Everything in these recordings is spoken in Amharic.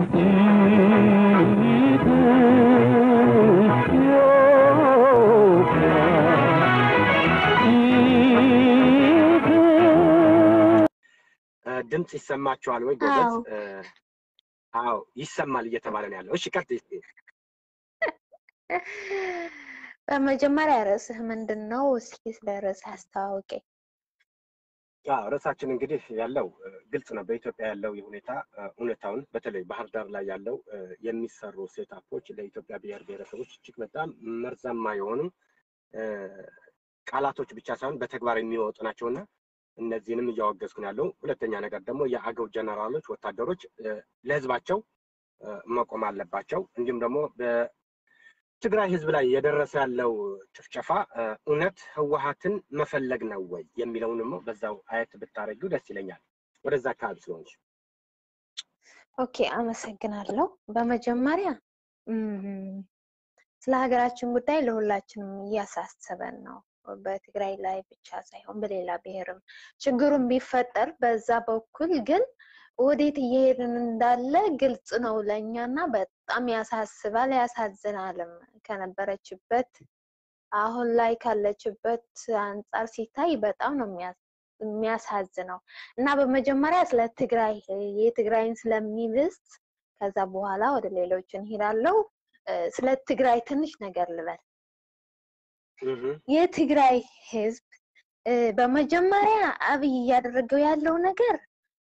ድምፅ ይሰማችኋል ወይ ጎበዝ? አዎ ይሰማል እየተባለ ነው ያለው። እሺ ቀጥይ እስኪ። በመጀመሪያ ርዕስህ ምንድን ነው? እስኪ ስለ ርዕስህ አስተዋውቀኝ። አዎ ርዕሳችን እንግዲህ ያለው ግልጽ ነው። በኢትዮጵያ ያለው የሁኔታ እውነታውን በተለይ ባህር ዳር ላይ ያለው የሚሰሩ ሴታፖች ለኢትዮጵያ ብሔር ብሔረሰቦች እጅግ በጣም መርዛማ የሆኑ ቃላቶች ብቻ ሳይሆን በተግባር የሚወጡ ናቸውና እነዚህንም እያወገዝኩ ነው ያለው። ሁለተኛ ነገር ደግሞ የአገው ጀነራሎች፣ ወታደሮች ለህዝባቸው መቆም አለባቸው። እንዲሁም ደግሞ በትግራይ ህዝብ ላይ የደረሰ ያለው ጭፍጨፋ እውነት ህወሀትን መፈለግ ነው ወይ የሚለውን ደግሞ በዛው አየት ብታረጊው ደስ ይለኛል። ወደዛ አካባቢ ስለሆንሽ። ኦኬ፣ አመሰግናለሁ። በመጀመሪያ ስለ ሀገራችን ጉዳይ ለሁላችንም እያሳሰበን ነው። በትግራይ ላይ ብቻ ሳይሆን በሌላ ብሔርም ችግሩን ቢፈጠር በዛ በኩል ግን ወዴት እየሄድን እንዳለ ግልጽ ነው ለእኛ እና በጣም ያሳስባል፣ ያሳዝናልም። ከነበረችበት አሁን ላይ ካለችበት አንጻር ሲታይ በጣም ነው የሚያሳዝነው እና በመጀመሪያ ስለ ትግራይ የትግራይን ስለሚብስ ከዛ በኋላ ወደ ሌሎች እንሄዳለው። ስለ ትግራይ ትንሽ ነገር ልበል። የትግራይ ህዝብ በመጀመሪያ አብይ እያደረገው ያለው ነገር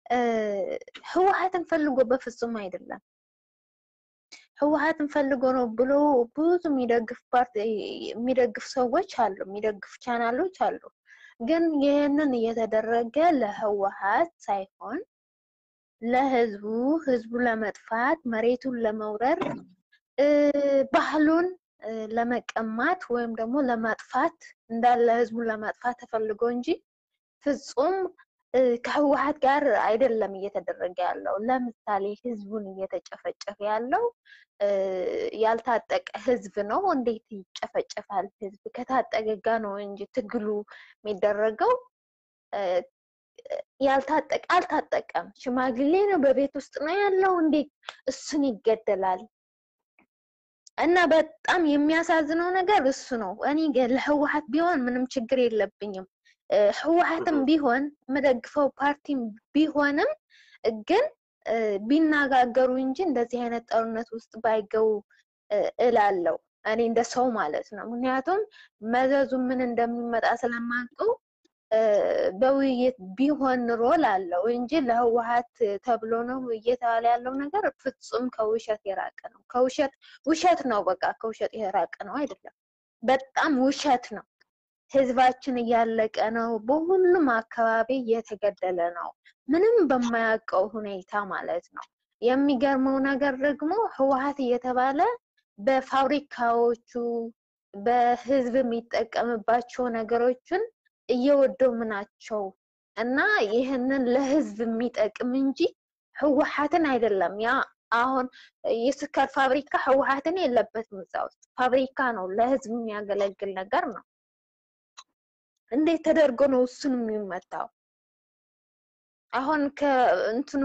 ህወሀትን ፈልጎ በፍጹም አይደለም። ህወሀትን ፈልጎ ነው ብሎ ብዙ የሚደግፍ ፓርቲ የሚደግፍ ሰዎች አሉ፣ የሚደግፍ ቻናሎች አሉ። ግን ይህንን እየተደረገ ለህወሀት ሳይሆን ለህዝቡ ህዝቡ ለመጥፋት መሬቱን ለመውረር ባህሉን ለመቀማት ወይም ደግሞ ለማጥፋት እንዳለ ህዝቡን ለማጥፋት ተፈልጎ እንጂ ፍጹም ከህወሀት ጋር አይደለም እየተደረገ ያለው። ለምሳሌ ህዝቡን እየተጨፈጨፈ ያለው ያልታጠቀ ህዝብ ነው። እንዴት ይጨፈጨፋል? ህዝብ ከታጠቀ ጋ ነው እንጂ ትግሉ የሚደረገው። ያልታጠቀ አልታጠቀም፣ ሽማግሌ ነው፣ በቤት ውስጥ ነው ያለው። እንዴት እሱን ይገደላል? እና በጣም የሚያሳዝነው ነገር እሱ ነው። እኔ ለህወሀት ቢሆን ምንም ችግር የለብኝም። ህወሀትም ቢሆን የምደግፈው ፓርቲም ቢሆንም ግን ቢነጋገሩ እንጂ እንደዚህ አይነት ጦርነት ውስጥ ባይገቡ እላለው እኔ እንደ ሰው ማለት ነው። ምክንያቱም መዘዙ ምን እንደሚመጣ ስለማውቀው በውይይት ቢሆን ኑሮ ላለው እንጂ ለህወሀት ተብሎ ነው እየተባለ ያለው ነገር ፍጹም ከውሸት የራቀ ነው። ከውሸት ውሸት ነው፣ በቃ ከውሸት የራቀ ነው። አይደለም፣ በጣም ውሸት ነው። ህዝባችን እያለቀ ነው። በሁሉም አካባቢ እየተገደለ ነው። ምንም በማያውቀው ሁኔታ ማለት ነው። የሚገርመው ነገር ደግሞ ህወሀት እየተባለ በፋብሪካዎቹ በህዝብ የሚጠቀምባቸው ነገሮችን እየወደሙ ናቸው እና ይህንን ለህዝብ የሚጠቅም እንጂ ህወሀትን አይደለም። ያ አሁን የስኳር ፋብሪካ ህወሀትን የለበትም እዛ ውስጥ ፋብሪካ ነው፣ ለህዝብ የሚያገለግል ነገር ነው። እንዴት ተደርጎ ነው እሱን የሚመታው? አሁን ከእንትኑ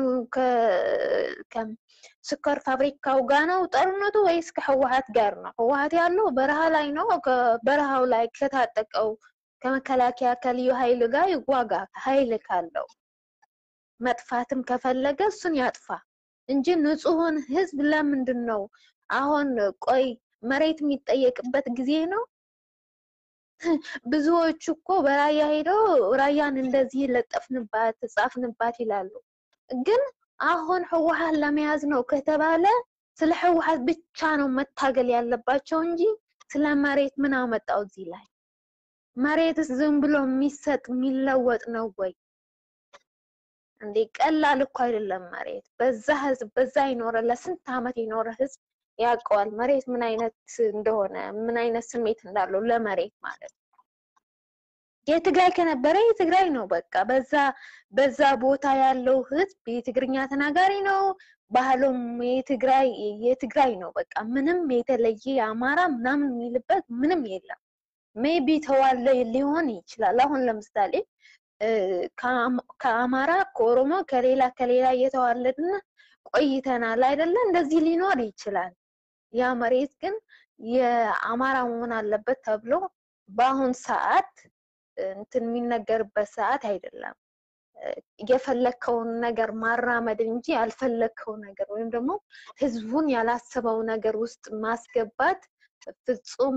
ከስኳር ፋብሪካው ጋር ነው ጦርነቱ ወይስ ከህወሀት ጋር ነው? ህወሀት ያለው በረሃ ላይ ነው። በረሃው ላይ ከታጠቀው ከመከላከያ ከልዩ ኃይል ጋር ይዋጋ። ኃይል ካለው መጥፋትም ከፈለገ እሱን ያጥፋ እንጂ ንጹሑን ህዝብ ለምንድን ነው አሁን? ቆይ መሬት የሚጠየቅበት ጊዜ ነው። ብዙዎቹ እኮ በራያ ሄደው ራያን እንደዚህ ለጠፍንባት ጻፍንባት ይላሉ። ግን አሁን ህወሀት ለመያዝ ነው ከተባለ ስለ ህወሀት ብቻ ነው መታገል ያለባቸው እንጂ ስለ መሬት ምን አመጣው እዚህ ላይ? መሬትስ ዝም ብሎ የሚሰጥ የሚለወጥ ነው ወይ እንዴ? ቀላል እኮ አይደለም መሬት። በዛ ህዝብ በዛ ይኖረ ለስንት አመት የኖረ ህዝብ ያውቀዋል መሬት ምን አይነት እንደሆነ ምን አይነት ስሜት እንዳለው ለመሬት ማለት ነው። የትግራይ ከነበረ የትግራይ ነው በቃ። በዛ በዛ ቦታ ያለው ህዝብ የትግርኛ ተናጋሪ ነው። ባህሉም የትግራይ የትግራይ ነው በቃ። ምንም የተለየ የአማራ ምናምን የሚልበት ምንም የለም። ሜቢ ተዋለ ሊሆን ይችላል። አሁን ለምሳሌ ከአማራ ከኦሮሞ ከሌላ ከሌላ እየተዋለድን ቆይተናል አይደለ? እንደዚህ ሊኖር ይችላል። ያ መሬት ግን የአማራ መሆን አለበት ተብሎ በአሁን ሰዓት እንትን የሚነገርበት ሰዓት አይደለም። የፈለከውን ነገር ማራመድ እንጂ ያልፈለከው ነገር ወይም ደግሞ ህዝቡን ያላሰበው ነገር ውስጥ ማስገባት ፍጹም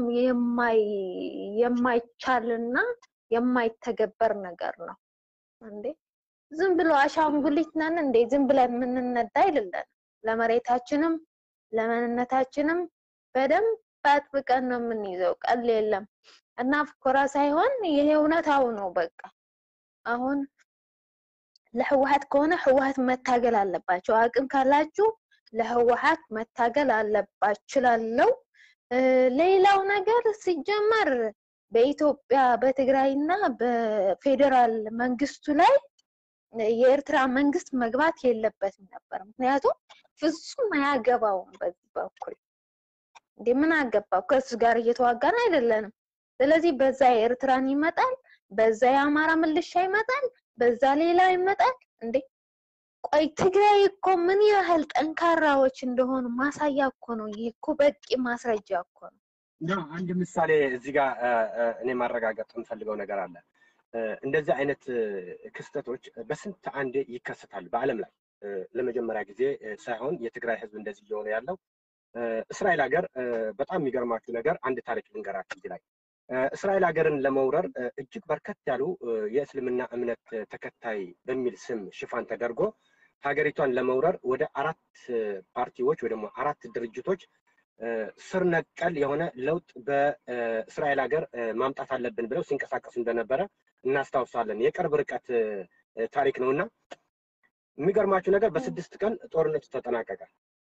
የማይቻልና የማይተገበር ነገር ነው። እንዴ ዝም ብሎ አሻንጉሊት ነን እንዴ? ዝም ብለን የምንነዳ አይደለም። ለመሬታችንም ለማንነታችንም በደንብ አጥብቀን ነው የምንይዘው። ቀል የለም እና ፍኮራ ሳይሆን ይሄ እውነታው ነው። በቃ አሁን ለህወሓት ከሆነ ህወሓት መታገል አለባቸው። አቅም ካላችሁ ለህወሓት መታገል አለባችሁ ላለው ሌላው ነገር ሲጀመር በኢትዮጵያ በትግራይና በፌዴራል መንግስቱ ላይ የኤርትራ መንግስት መግባት የለበትም ነበር። ምክንያቱም ፍጹም አያገባውም። በዚህ በኩል እንዴ ምን አገባው? ከሱ ጋር እየተዋጋን አይደለንም። ስለዚህ በዛ የኤርትራን ይመጣል፣ በዛ የአማራ ምልሻ ይመጣል፣ በዛ ሌላ ይመጣል። እንዴ ቆይ ትግራይ እኮ ምን ያህል ጠንካራዎች እንደሆኑ ማሳያ እኮ ነው። ይህ እኮ በቂ ማስረጃ እኮ ነው። አንድ ምሳሌ እዚህ ጋር እኔ ማረጋገጥ የምፈልገው ነገር አለ። እንደዚህ አይነት ክስተቶች በስንት አንዴ ይከሰታል በዓለም ላይ ለመጀመሪያ ጊዜ ሳይሆን የትግራይ ህዝብ እንደዚህ እየሆነ ያለው እስራኤል ሀገር በጣም የሚገርማችሁ ነገር አንድ ታሪክ ልንገራችሁ እዚህ ላይ እስራኤል ሀገርን ለመውረር እጅግ በርከት ያሉ የእስልምና እምነት ተከታይ በሚል ስም ሽፋን ተደርጎ ሀገሪቷን ለመውረር ወደ አራት ፓርቲዎች ወይ ደግሞ አራት ድርጅቶች ስር ነቀል የሆነ ለውጥ በእስራኤል ሀገር ማምጣት አለብን ብለው ሲንቀሳቀሱ እንደነበረ እናስታውሳለን። የቅርብ ርቀት ታሪክ ነው እና የሚገርማችሁ ነገር በስድስት ቀን ጦርነቱ ተጠናቀቀ።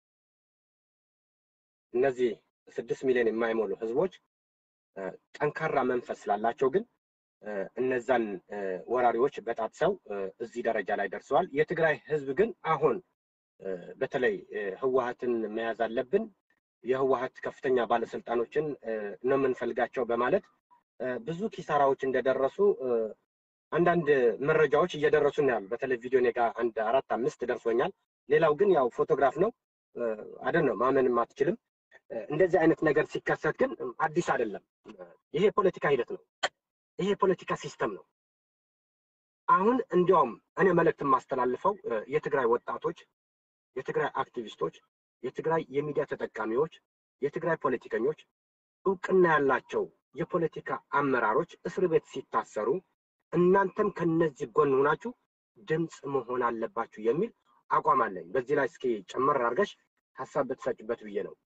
እነዚህ ስድስት ሚሊዮን የማይሞሉ ህዝቦች ጠንካራ መንፈስ ስላላቸው ግን እነዛን ወራሪዎች በጣጥሰው እዚህ ደረጃ ላይ ደርሰዋል። የትግራይ ህዝብ ግን አሁን በተለይ ህወሀትን መያዝ አለብን፣ የህወሀት ከፍተኛ ባለስልጣኖችን ነው የምንፈልጋቸው በማለት ብዙ ኪሳራዎች እንደደረሱ አንዳንድ መረጃዎች እየደረሱ ነው ያሉ። በተለይ ቪዲዮ እኔ ጋር አንድ አራት አምስት ደርሶኛል። ሌላው ግን ያው ፎቶግራፍ ነው አደ ነው ማመንም አትችልም። እንደዚህ አይነት ነገር ሲከሰት ግን አዲስ አይደለም። ይሄ የፖለቲካ ሂደት ነው። ይሄ የፖለቲካ ሲስተም ነው። አሁን እንዲያውም እኔ መልእክት የማስተላልፈው የትግራይ ወጣቶች፣ የትግራይ አክቲቪስቶች፣ የትግራይ የሚዲያ ተጠቃሚዎች፣ የትግራይ ፖለቲከኞች፣ እውቅና ያላቸው የፖለቲካ አመራሮች እስር ቤት ሲታሰሩ እናንተም ከነዚህ ጎን ሆናችሁ ድምፅ መሆን አለባችሁ የሚል አቋም አለኝ። በዚህ ላይ እስኪ ጨመር አድርገሽ ሀሳብ ብትሰጭበት ብዬ ነው።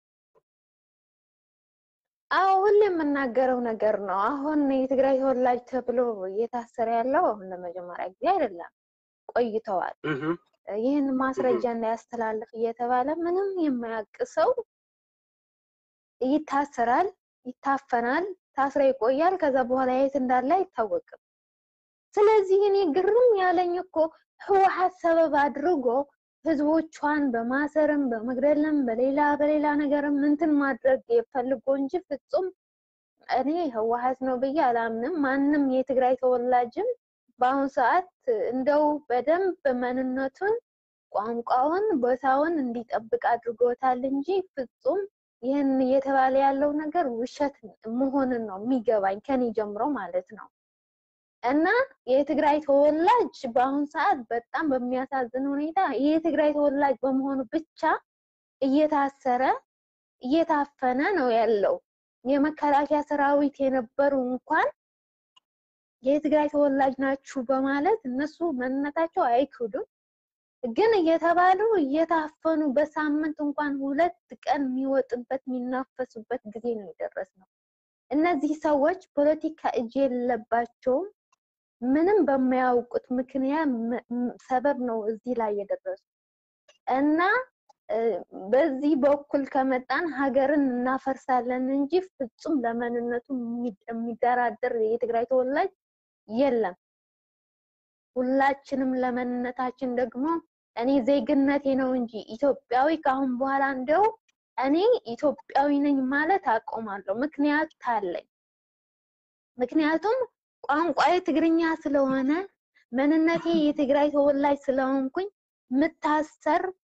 አዎ ሁሌ የምናገረው ነገር ነው። አሁን የትግራይ ተወላጅ ተብሎ እየታሰረ ያለው አሁን ለመጀመሪያ ጊዜ አይደለም፣ ቆይተዋል። ይህን ማስረጃ እንዳያስተላልፍ እየተባለ ምንም የማያውቅ ሰው ይታሰራል፣ ይታፈናል፣ ታስሮ ይቆያል። ከዛ በኋላ የት እንዳለ አይታወቅም። ስለዚህ እኔ ግርም ያለኝ እኮ ህወሓት ሰበብ አድርጎ ህዝቦቿን በማሰርም በመግደልም በሌላ በሌላ ነገርም እንትን ማድረግ የፈልጎ እንጂ ፍጹም እኔ ህወሓት ነው ብዬ አላምንም። ማንም የትግራይ ተወላጅም በአሁኑ ሰዓት እንደው በደንብ ማንነቱን፣ ቋንቋውን፣ ቦታውን እንዲጠብቅ አድርጎታል እንጂ ፍጹም ይህን እየተባለ ያለው ነገር ውሸት መሆንን ነው የሚገባኝ ከኔ ጀምሮ ማለት ነው። እና የትግራይ ተወላጅ በአሁኑ ሰዓት በጣም በሚያሳዝን ሁኔታ የትግራይ ተወላጅ በመሆኑ ብቻ እየታሰረ እየታፈነ ነው ያለው። የመከላከያ ሰራዊት የነበሩ እንኳን የትግራይ ተወላጅ ናችሁ በማለት እነሱ ማንነታቸው አይክዱም፣ ግን እየተባሉ እየታፈኑ በሳምንት እንኳን ሁለት ቀን የሚወጥበት የሚናፈሱበት ጊዜ ነው የደረስነው። እነዚህ ሰዎች ፖለቲካ እጅ የለባቸውም። ምንም በማያውቁት ምክንያት ሰበብ ነው እዚህ ላይ የደረሱ እና በዚህ በኩል ከመጣን ሀገርን እናፈርሳለን እንጂ ፍጹም ለማንነቱ የሚደራደር የትግራይ ተወላጅ የለም። ሁላችንም ለማንነታችን ደግሞ እኔ ዜግነቴ ነው እንጂ ኢትዮጵያዊ ከአሁን በኋላ እንደው እኔ ኢትዮጵያዊ ነኝ ማለት አቆማለሁ። ምክንያት አለኝ። ምክንያቱም ቋንቋዬ ትግርኛ ስለሆነ ማንነቴ የትግራይ ተወላጅ ስለሆንኩኝ ምታሰር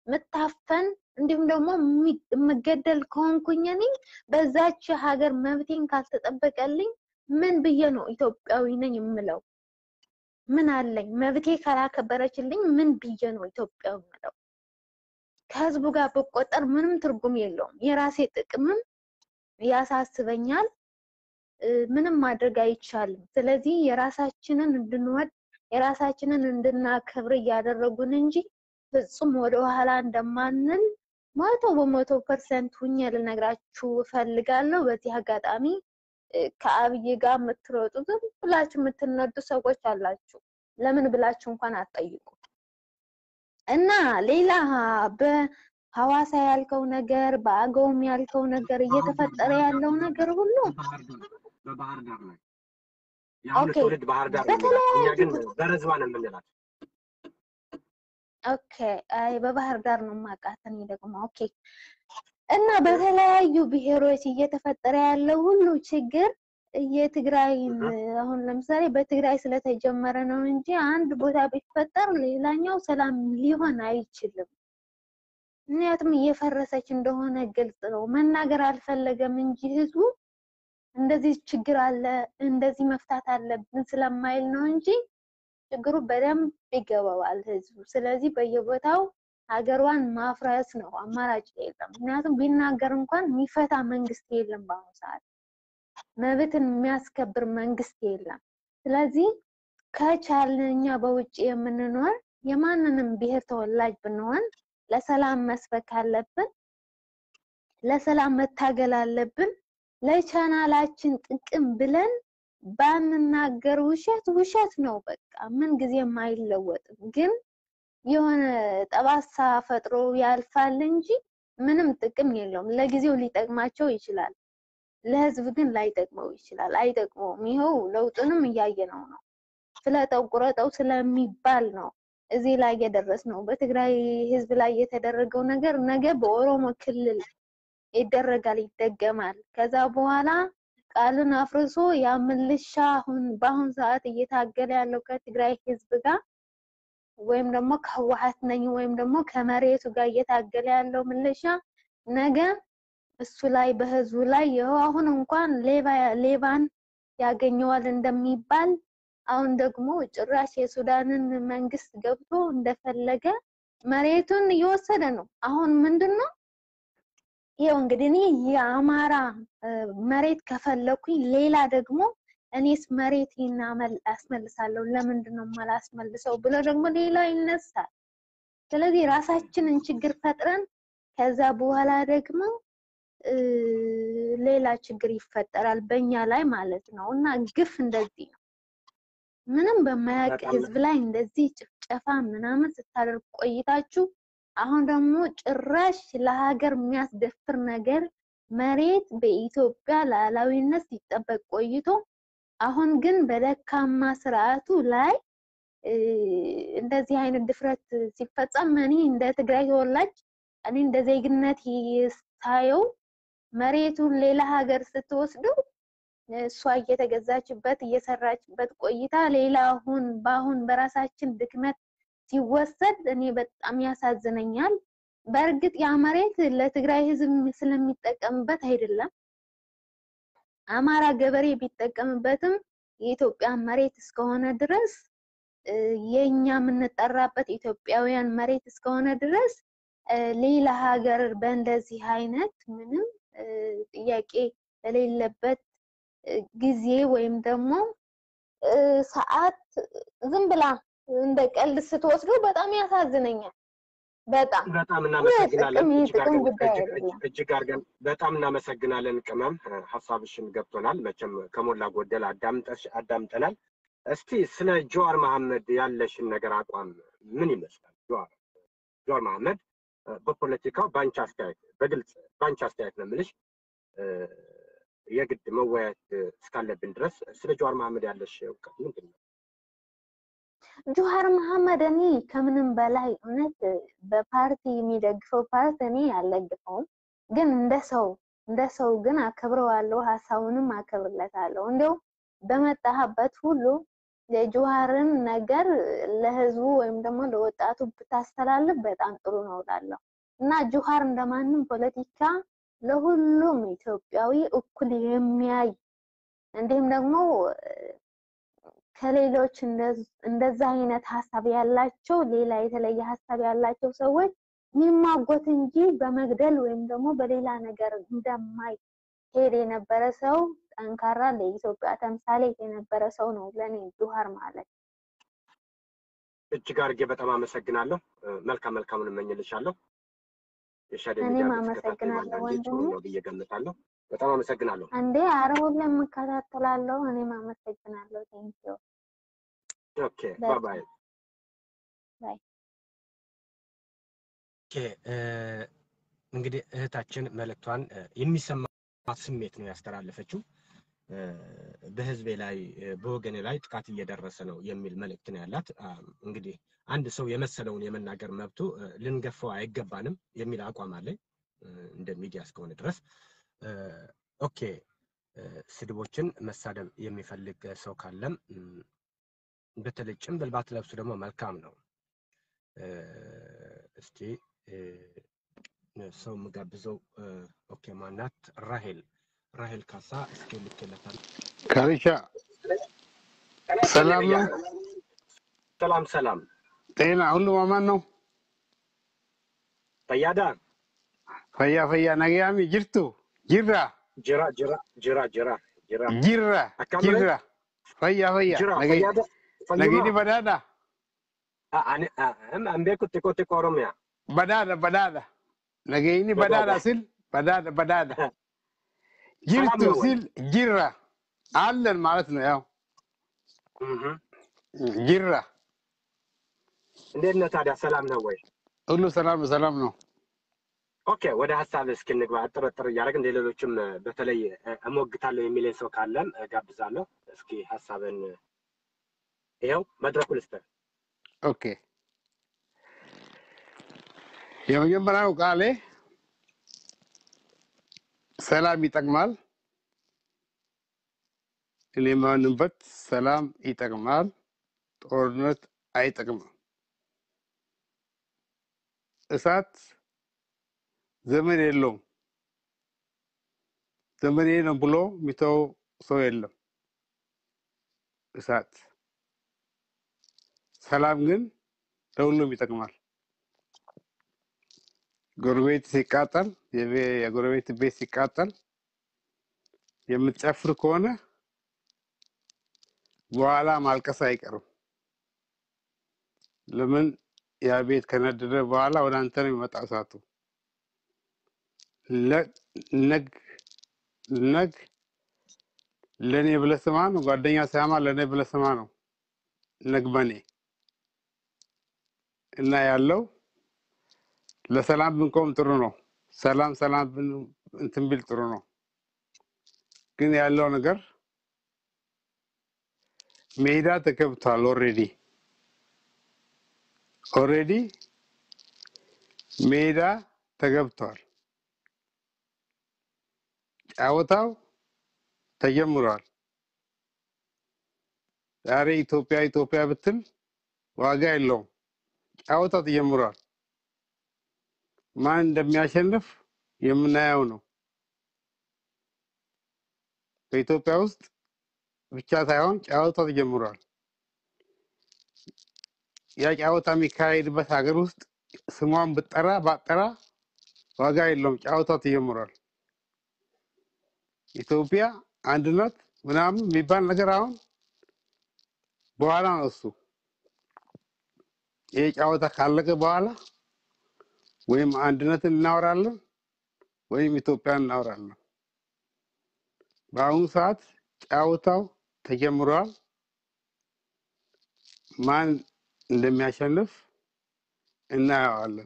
ምታፈን እንዲሁም ደግሞ የምገደል ከሆንኩኝ እኔ በዛች ሀገር መብቴን ካልተጠበቀልኝ ምን ብዬ ነው ኢትዮጵያዊ ነኝ የምለው? ምን አለኝ? መብቴ ካላከበረችልኝ ምን ብዬ ነው ኢትዮጵያዊ የምለው? ከህዝቡ ጋር ብቆጠር ምንም ትርጉም የለውም። የራሴ ጥቅምም ያሳስበኛል። ምንም ማድረግ አይቻልም። ስለዚህ የራሳችንን እንድንወድ የራሳችንን እንድናከብር እያደረጉን እንጂ ፍጹም ወደ ኋላ እንደማንል መቶ በመቶ ፐርሰንት ሁኜ ልነግራችሁ እፈልጋለሁ። በዚህ አጋጣሚ ከአብይ ጋር የምትሮጡ ዝም ብላችሁ የምትነዱ ሰዎች አላችሁ። ለምን ብላችሁ እንኳን አትጠይቁ። እና ሌላ በሐዋሳ ያልከው ነገር በአገውም ያልከው ነገር እየተፈጠረ ያለው ነገር ሁሉ በባህር ዳር ነው። የአሁኑ ኦኬ፣ ትውልድ ባህር ዳር ነው የሚላት። እኛ ግን በረዝባ ነው የምንላት። ኦኬ አይ በባህር ዳር ነው የማውቃት እኔ ደግሞ ኦኬ። እና በተለያዩ ብሔሮች እየተፈጠረ ያለው ሁሉ ችግር የትግራይን አሁን ለምሳሌ በትግራይ ስለተጀመረ ነው እንጂ አንድ ቦታ ቢፈጠር ሌላኛው ሰላም ሊሆን አይችልም። ምክንያቱም እየፈረሰች እንደሆነ ግልጽ ነው። መናገር አልፈለገም እንጂ ህዝቡ እንደዚህ ችግር አለ እንደዚህ መፍታት አለብን ስለማይል ነው እንጂ ችግሩ በደንብ ይገባዋል ህዝቡ። ስለዚህ በየቦታው ሀገሯን ማፍረስ ነው አማራጭ የለም። ምክንያቱም ቢናገር እንኳን የሚፈታ መንግስት የለም በአሁኑ ሰዓት መብትን የሚያስከብር መንግስት የለም። ስለዚህ ከቻልን እኛ በውጭ የምንኖር የማንንም ብሔር ተወላጅ ብንሆን ለሰላም መስበክ አለብን፣ ለሰላም መታገል አለብን። ለቻናላችን ጥቅም ብለን ባንናገር ውሸት ውሸት ነው። በቃ ምን ጊዜም አይለወጥም። ግን የሆነ ጠባሳ ፈጥሮ ያልፋል እንጂ ምንም ጥቅም የለውም። ለጊዜው ሊጠቅማቸው ይችላል፣ ለህዝብ ግን ላይጠቅመው ይችላል። አይጠቅመውም። ይኸው ለውጡንም እያየነው ነው። ፍለጠው ቁረጠው ስለሚባል ነው እዚህ ላይ የደረስ ነው። በትግራይ ህዝብ ላይ የተደረገው ነገር ነገ በኦሮሞ ክልል ይደረጋል፣ ይደገማል። ከዛ በኋላ ቃልን አፍርሶ ያ ምልሻ አሁን በአሁን ሰዓት እየታገለ ያለው ከትግራይ ህዝብ ጋር ወይም ደግሞ ከህወሓት ነኝ ወይም ደግሞ ከመሬቱ ጋር እየታገለ ያለው ምልሻ ነገ እሱ ላይ በህዝቡ ላይ ይኸው አሁን እንኳን ሌባ ሌባን ያገኘዋል እንደሚባል አሁን ደግሞ ጭራሽ የሱዳንን መንግስት ገብቶ እንደፈለገ መሬቱን እየወሰደ ነው። አሁን ምንድን ነው ይኸው እንግዲህ እኔ የአማራ መሬት ከፈለኩኝ ሌላ ደግሞ እኔስ መሬቴን አስመልሳለሁ ለምንድን ነው የማላስመልሰው ብሎ ደግሞ ሌላ ይነሳል። ስለዚህ ራሳችንን ችግር ፈጥረን ከዛ በኋላ ደግሞ ሌላ ችግር ይፈጠራል በእኛ ላይ ማለት ነው። እና ግፍ እንደዚህ ነው። ምንም በማያውቅ ህዝብ ላይ እንደዚህ ጭፍጨፋ ምናምን ስታደርግ ቆይታችሁ አሁን ደግሞ ጭራሽ ለሀገር የሚያስደፍር ነገር መሬት በኢትዮጵያ ሉዓላዊነት ሲጠበቅ ቆይቶ አሁን ግን በደካማ ስርዓቱ ላይ እንደዚህ አይነት ድፍረት ሲፈጸም እኔ እንደ ትግራይ ተወላጅ እኔ እንደ ዜግነት ሳየው መሬቱን ሌላ ሀገር ስትወስደው እሷ እየተገዛችበት እየሰራችበት ቆይታ ሌላ አሁን በአሁን በራሳችን ድክመት ሲወሰድ እኔ በጣም ያሳዝነኛል። በእርግጥ ያ መሬት ለትግራይ ህዝብ ስለሚጠቀምበት አይደለም። አማራ ገበሬ ቢጠቀምበትም የኢትዮጵያ መሬት እስከሆነ ድረስ የኛ የምንጠራበት ኢትዮጵያውያን መሬት እስከሆነ ድረስ ሌላ ሀገር በእንደዚህ አይነት ምንም ጥያቄ በሌለበት ጊዜ ወይም ደግሞ ሰዓት ዝም ብላ እንደ ቀልድ ስትወስዱ በጣም ያሳዝነኛል። በጣም በጣም እናመሰግናለን። ጥቅም ጉዳይ አይደለም። እጅግ አድርገን በጣም እናመሰግናለን። ቅመም ሀሳብሽን ገብቶናል። መቼም ከሞላ ጎደል አዳምጠሽ አዳምጠናል። እስቲ ስለ ጀዋር መሐመድ ያለሽን ነገር አቋም ምን ይመስላል? ጀዋር ጀዋር መሐመድ በፖለቲካው በአንቺ አስተያየት በግልጽ በአንቺ አስተያየት ነው የምልሽ የግድ መወያየት እስካለብን ድረስ ስለ ጀዋር መሐመድ ያለሽ እውቀት ምንድን ነው? ጀዋር መሐመድ እኔ ከምንም በላይ እውነት በፓርቲ የሚደግፈው ፓርቲ እኔ አልደግፈውም፣ ግን እንደ ሰው እንደ ሰው ግን አከብረዋለሁ፣ ሀሳቡንም አከብርለታለሁ። እንዲያው በመጣህበት ሁሉ የጁሃርን ነገር ለህዝቡ ወይም ደግሞ ለወጣቱ ብታስተላልፍ በጣም ጥሩ ነው እላለሁ እና ጁሃር እንደማንም ፖለቲካ ለሁሉም ኢትዮጵያዊ እኩል የሚያይ እንዲሁም ደግሞ ከሌሎች እንደዛ አይነት ሀሳብ ያላቸው ሌላ የተለየ ሀሳብ ያላቸው ሰዎች የሚማጎት እንጂ በመግደል ወይም ደግሞ በሌላ ነገር እንደማይ ሄድ የነበረ ሰው ጠንካራ ለኢትዮጵያ ተምሳሌት የነበረ ሰው ነው ለኔ ጁሃር ማለት። እጅግ አድርጌ በጣም አመሰግናለሁ። መልካም መልካሙን እመኝልሻለሁ። የሻደ እኔም ሚዲያ አመሰግናለሁ አንዳንዴ ጥሩ ወንድሜ። ነው ብዬ ገምታለሁ። በጣም አመሰግናለሁ። አንዴ አረ ሁሌም እከታተላለሁ። እኔም አመሰግናለሁ። ቴንኪው ኦኬ ባይ በጣም ባይ። ባይ። ኦኬ እ፣ እንግዲህ እህታችን መልእክቷን እ፣ የሚሰማት ስሜት ነው ያስተላለፈችው። እ፣ በህዝቤ ላይ እ፣ በወገኔ ላይ ጥቃት እየደረሰ ነው የሚል መልእክት ነው ያላት። አ፣ እንግዲህ አንድ ሰው የመሰለውን የመናገር መብቱ እ፣ ልንገፋው አይገባንም የሚል አቋም አለኝ እ፣ እንደ ሚዲያ እስከሆነ ድረስ እ፣ ኦኬ እ፣ ስድቦችን መሳደብ የሚፈልግ ሰው ካለም እም፣ በተለይ ጭንብል ባትለብሱ ደግሞ መልካም ነው። እ፣ እስቲ እ፣ ሰው የምጋብዘው እ፣ ኦኬ ማናት? ራሄል ራሄል ካሳ እስኪ ልክለታል። ካሪሻ ሰላም ነው? ሰላም ሰላም። ጤና ሁሉ ማማን ነው? ፈያዳ ፈያ ፈያ ነጋያሚ ጅርቱ ጅራ ጅራ ጅራ ጅራ ጅራ ጅራ ጅራ አካምረ ጅራ ፈያ ፈያ ጅራ ነገ- ፈያዳ ፈይማ ነገይኒ በዳዳ አኔ አንቤኩ ጢቆ ጢቆ ኦሮሚያ በዳዳ በዳዳ ነገይኒ በዳዳ በዳዳ ሲል በዳዳ በዳዳ ሰላም ጅርቱ ነው ወይ? ሲል ጅራ አለን ማለት ነው። ያው እህ ጅራ እንዴት ነህ ታዲያ? ሰላም ነው ወይ? ሁሉ ሰላም ነው፣ ሰላም ነው። ኦኬ ወደ ሀሳብ እስኪ እንግባ። አጠረጥር እያደረግን ሌሎችም በተለይ እ፣ እሞግታለሁ የሚለኝ ሰው ካለም እጋብዛለሁ። እስኪ ሀሳብን ይኸው መድረኩ ልስጥህ። ኦኬ የመጀመሪያው ቃሌ ሰላም ይጠቅማል። እኔ የማምንበት ሰላም ይጠቅማል፣ ጦርነት አይጠቅምም። እሳት ዘመን የለውም። ዘመኔ ነው ብሎ የሚተው ሰው የለም። እሳት ሰላም ግን ለሁሉም ይጠቅማል። ጎረቤት ሲቃጠል፣ የቤ- የጎረቤት ቤት ሲቃጠል የምትጨፍር ከሆነ በኋላ ማልቀስ አይቀርም። ለምን ያ ቤት ከነደደ በኋላ ወደ አንተ ነው የሚመጣ እሳቱ። ለ- ነግ ነግ ለእኔ ብለህ ስማ ነው። ጓደኛ ሳያማ ለእኔ ብለህ ስማ ነው። ነግበኔ እና ያለው ለሰላም ብንቆም ጥሩ ነው። ሰላም ሰላም ብን እንትን ቢል ጥሩ ነው። ግን ያለው ነገር ሜዳ ተገብቷል። ኦሬዲ ኦሬዲ ሜዳ ተገብቷል። ጫወታው ተጀምሯል። ዛሬ ኢትዮጵያ ኢትዮጵያ ብትል ዋጋ የለውም። ጫወታው ተጀምሯል። ማን እንደሚያሸንፍ የምናየው ነው። በኢትዮጵያ ውስጥ ብቻ ሳይሆን ጨዋታው ተጀምሯል። ያ ጨዋታ የሚካሄድበት ሀገር ውስጥ ስሟን ብጠራ ባጠራ ዋጋ የለውም። ጨዋታው ተጀምሯል። ኢትዮጵያ አንድነት ምናምን የሚባል ነገር አሁን በኋላ ነው እሱ። ይህ ጨዋታ ካለቀ በኋላ ወይም አንድነትን እናወራለን ወይም ኢትዮጵያን እናወራለን። በአሁኑ ሰዓት ጨዋታው ተጀምሯል። ማን እንደሚያሸንፍ እናየዋለን።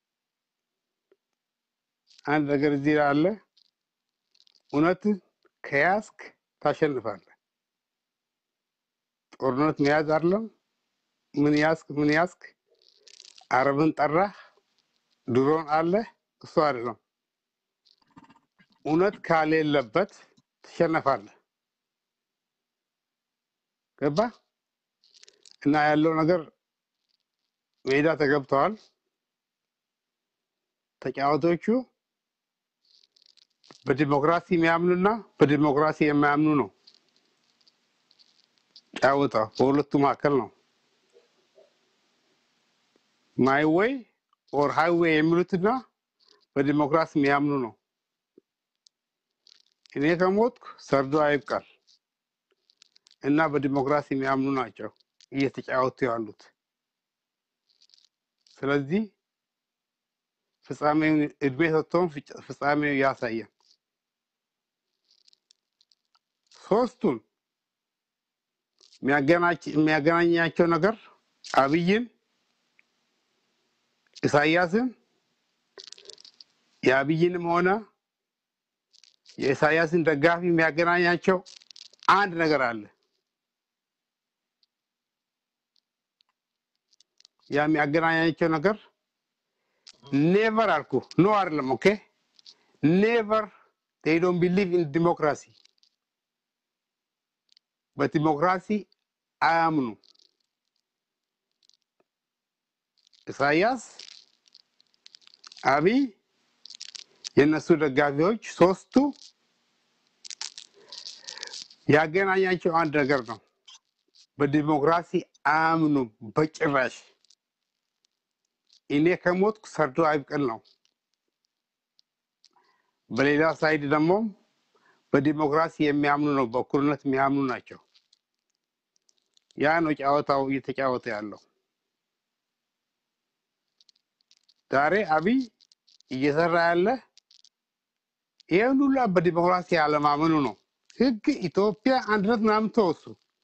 አንድ ነገር እዚህ ላይ አለ። እውነት ከያዝክ ታሸንፋለህ። ጦርነት መያዝ አይደለም። ምን ያዝክ ምን ያዝክ፣ አረብን ጠራህ፣ ድሮን አለ፣ እሱ አይደለም። እውነት ካሌለበት ትሸነፋለህ። ገባ? እና ያለው ነገር ሜዳ ተገብተዋል። ተጫዋቾቹ በዲሞክራሲ የሚያምኑና በዲሞክራሲ የማያምኑ ነው ጫወታ በሁለቱ መካከል ነው። ማይ ዌይ ኦር ሃይዌይ የሚሉትና በዲሞክራሲ የሚያምኑ ነው። እኔ ከሞትኩ ሰርዶ አይብቃል እና በዲሞክራሲ የሚያምኑ ናቸው እየተጫወቱ ያሉት። ስለዚህ ፍጻሜውን እድሜ ሰጥቶን ፍጭ- ፍጻሜው ያሳየን። ሶስቱን የሚያገናች- የሚያገናኛቸው ነገር አብይን፣ ኢሳያስን የአብይንም ሆነ የኢሳያስን ደጋፊ የሚያገናኛቸው አንድ ነገር አለ። ያ የሚያገናኛቸው ነገር ኔቨር አልኩ ኖ አይደለም። ኦኬ ኔቨር ዴይ ዶንት ቢሊቭ ኢን ዲሞክራሲ በዲሞክራሲ አያምኑ። ኢሳያስ፣ አብይ፣ የእነሱ ደጋፊዎች ሶስቱ ያገናኛቸው አንድ ነገር ነው። በዲሞክራሲ አያምኑም በጭራሽ። እኔ ከሞትኩ ሰርዶ አይብቀል ነው። በሌላ ሳይድ ደግሞ በዲሞክራሲ የሚያምኑ ነው፣ በእኩልነት የሚያምኑ ናቸው። ያ ነው ጨዋታው እየተጫወተ ያለው። ዛሬ አብይ እየሰራ ያለ ይህን ሁላ በዲሞክራሲ ያለማመኑ ነው። ህግ ኢትዮጵያ አንድነት ምናምን ተወሱ፣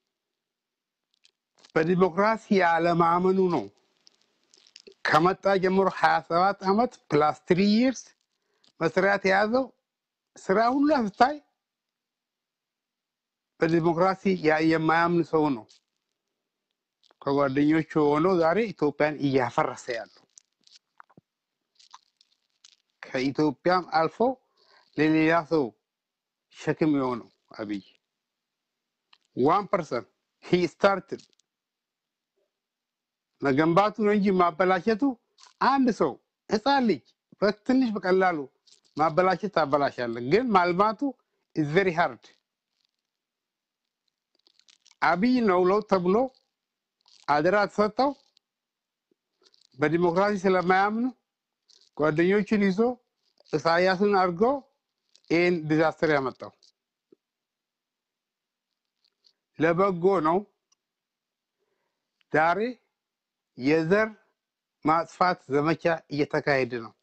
በዲሞክራሲ ያለማመኑ ነው። ከመጣ ጀምሮ ሀያ ሰባት ዓመት ፕላስ ትሪ ይርስ መስሪያት የያዘው ስራ ሁሉ ስታይ በዲሞክራሲ ያ- የማያምን ሰው ነው። ከጓደኞቹ ሆኖ ዛሬ ኢትዮጵያን እያፈረሰ ያለው ከኢትዮጵያም አልፎ ለሌላ ሰው ሸክም የሆነው አብይ ዋን ፐርሰንት ሂ ስታርትድ መገንባቱ ነው እንጂ ማበላሸቱ አንድ ሰው ህፃን ልጅ በትንሽ በቀላሉ ማበላሸት ታበላሻለህ፣ ግን ማልማቱ ኢዝ ቬሪ ሃርድ። አብይ ነው ለውጥ ተብሎ አደራ ተሰጠው። በዲሞክራሲ ስለማያምኑ ጓደኞቹን ይዞ ኢሳያስን አድርጎ ይህን ዲዛስተር ያመጣው ለበጎ ነው። ዛሬ የዘር ማጥፋት ዘመቻ እየተካሄደ ነው።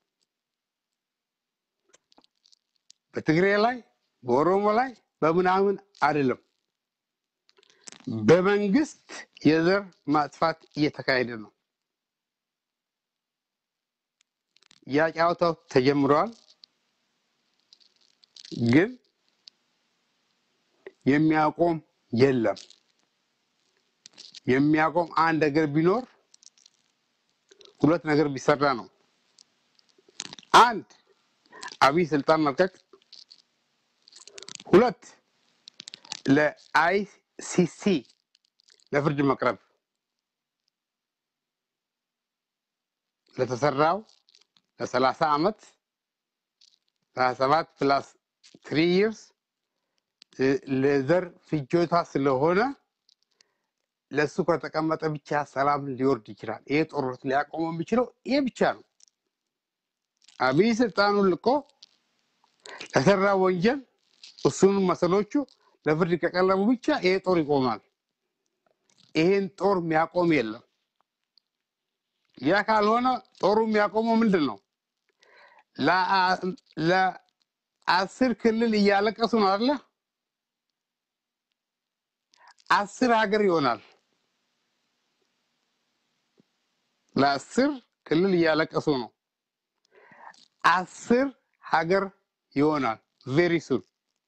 በትግሬ ላይ፣ በኦሮሞ ላይ፣ በምናምን አይደለም። በመንግስት የዘር ማጥፋት እየተካሄደ ነው። ያ ጨዋታው ተጀምረዋል፣ ግን የሚያቆም የለም። የሚያቆም አንድ ነገር ቢኖር ሁለት ነገር ቢሰራ ነው። አንድ አብይ ስልጣን መልቀቅ፣ ሁለት ለአይሲሲ ለፍርድ መቅረብ ለተሰራው ለሰላሳ ዓመት ሀያ ሰባት ፕላስ ትሪ ይርስ ለዘር ፍጆታ ስለሆነ ለእሱ ከተቀመጠ ብቻ ሰላም ሊወርድ ይችላል። ይሄ ጦርነት ሊያቆመው የሚችለው ይሄ ብቻ ነው። አብይ ስልጣኑን ልቆ ለሰራ ወንጀል እሱን መሰሎቹ ለፍርድ ከቀረቡ ብቻ ይሄ ጦር ይቆማል። ይሄን ጦር የሚያቆም የለም። ያ ካልሆነ ጦሩ የሚያቆመው ምንድን ነው? ለአ- ለአስር ክልል እያለቀሱ ነው አለ አስር ሀገር ይሆናል። ለአስር ክልል እያለቀሱ ነው። አስር ሀገር ይሆናል። ቬሪ ሱን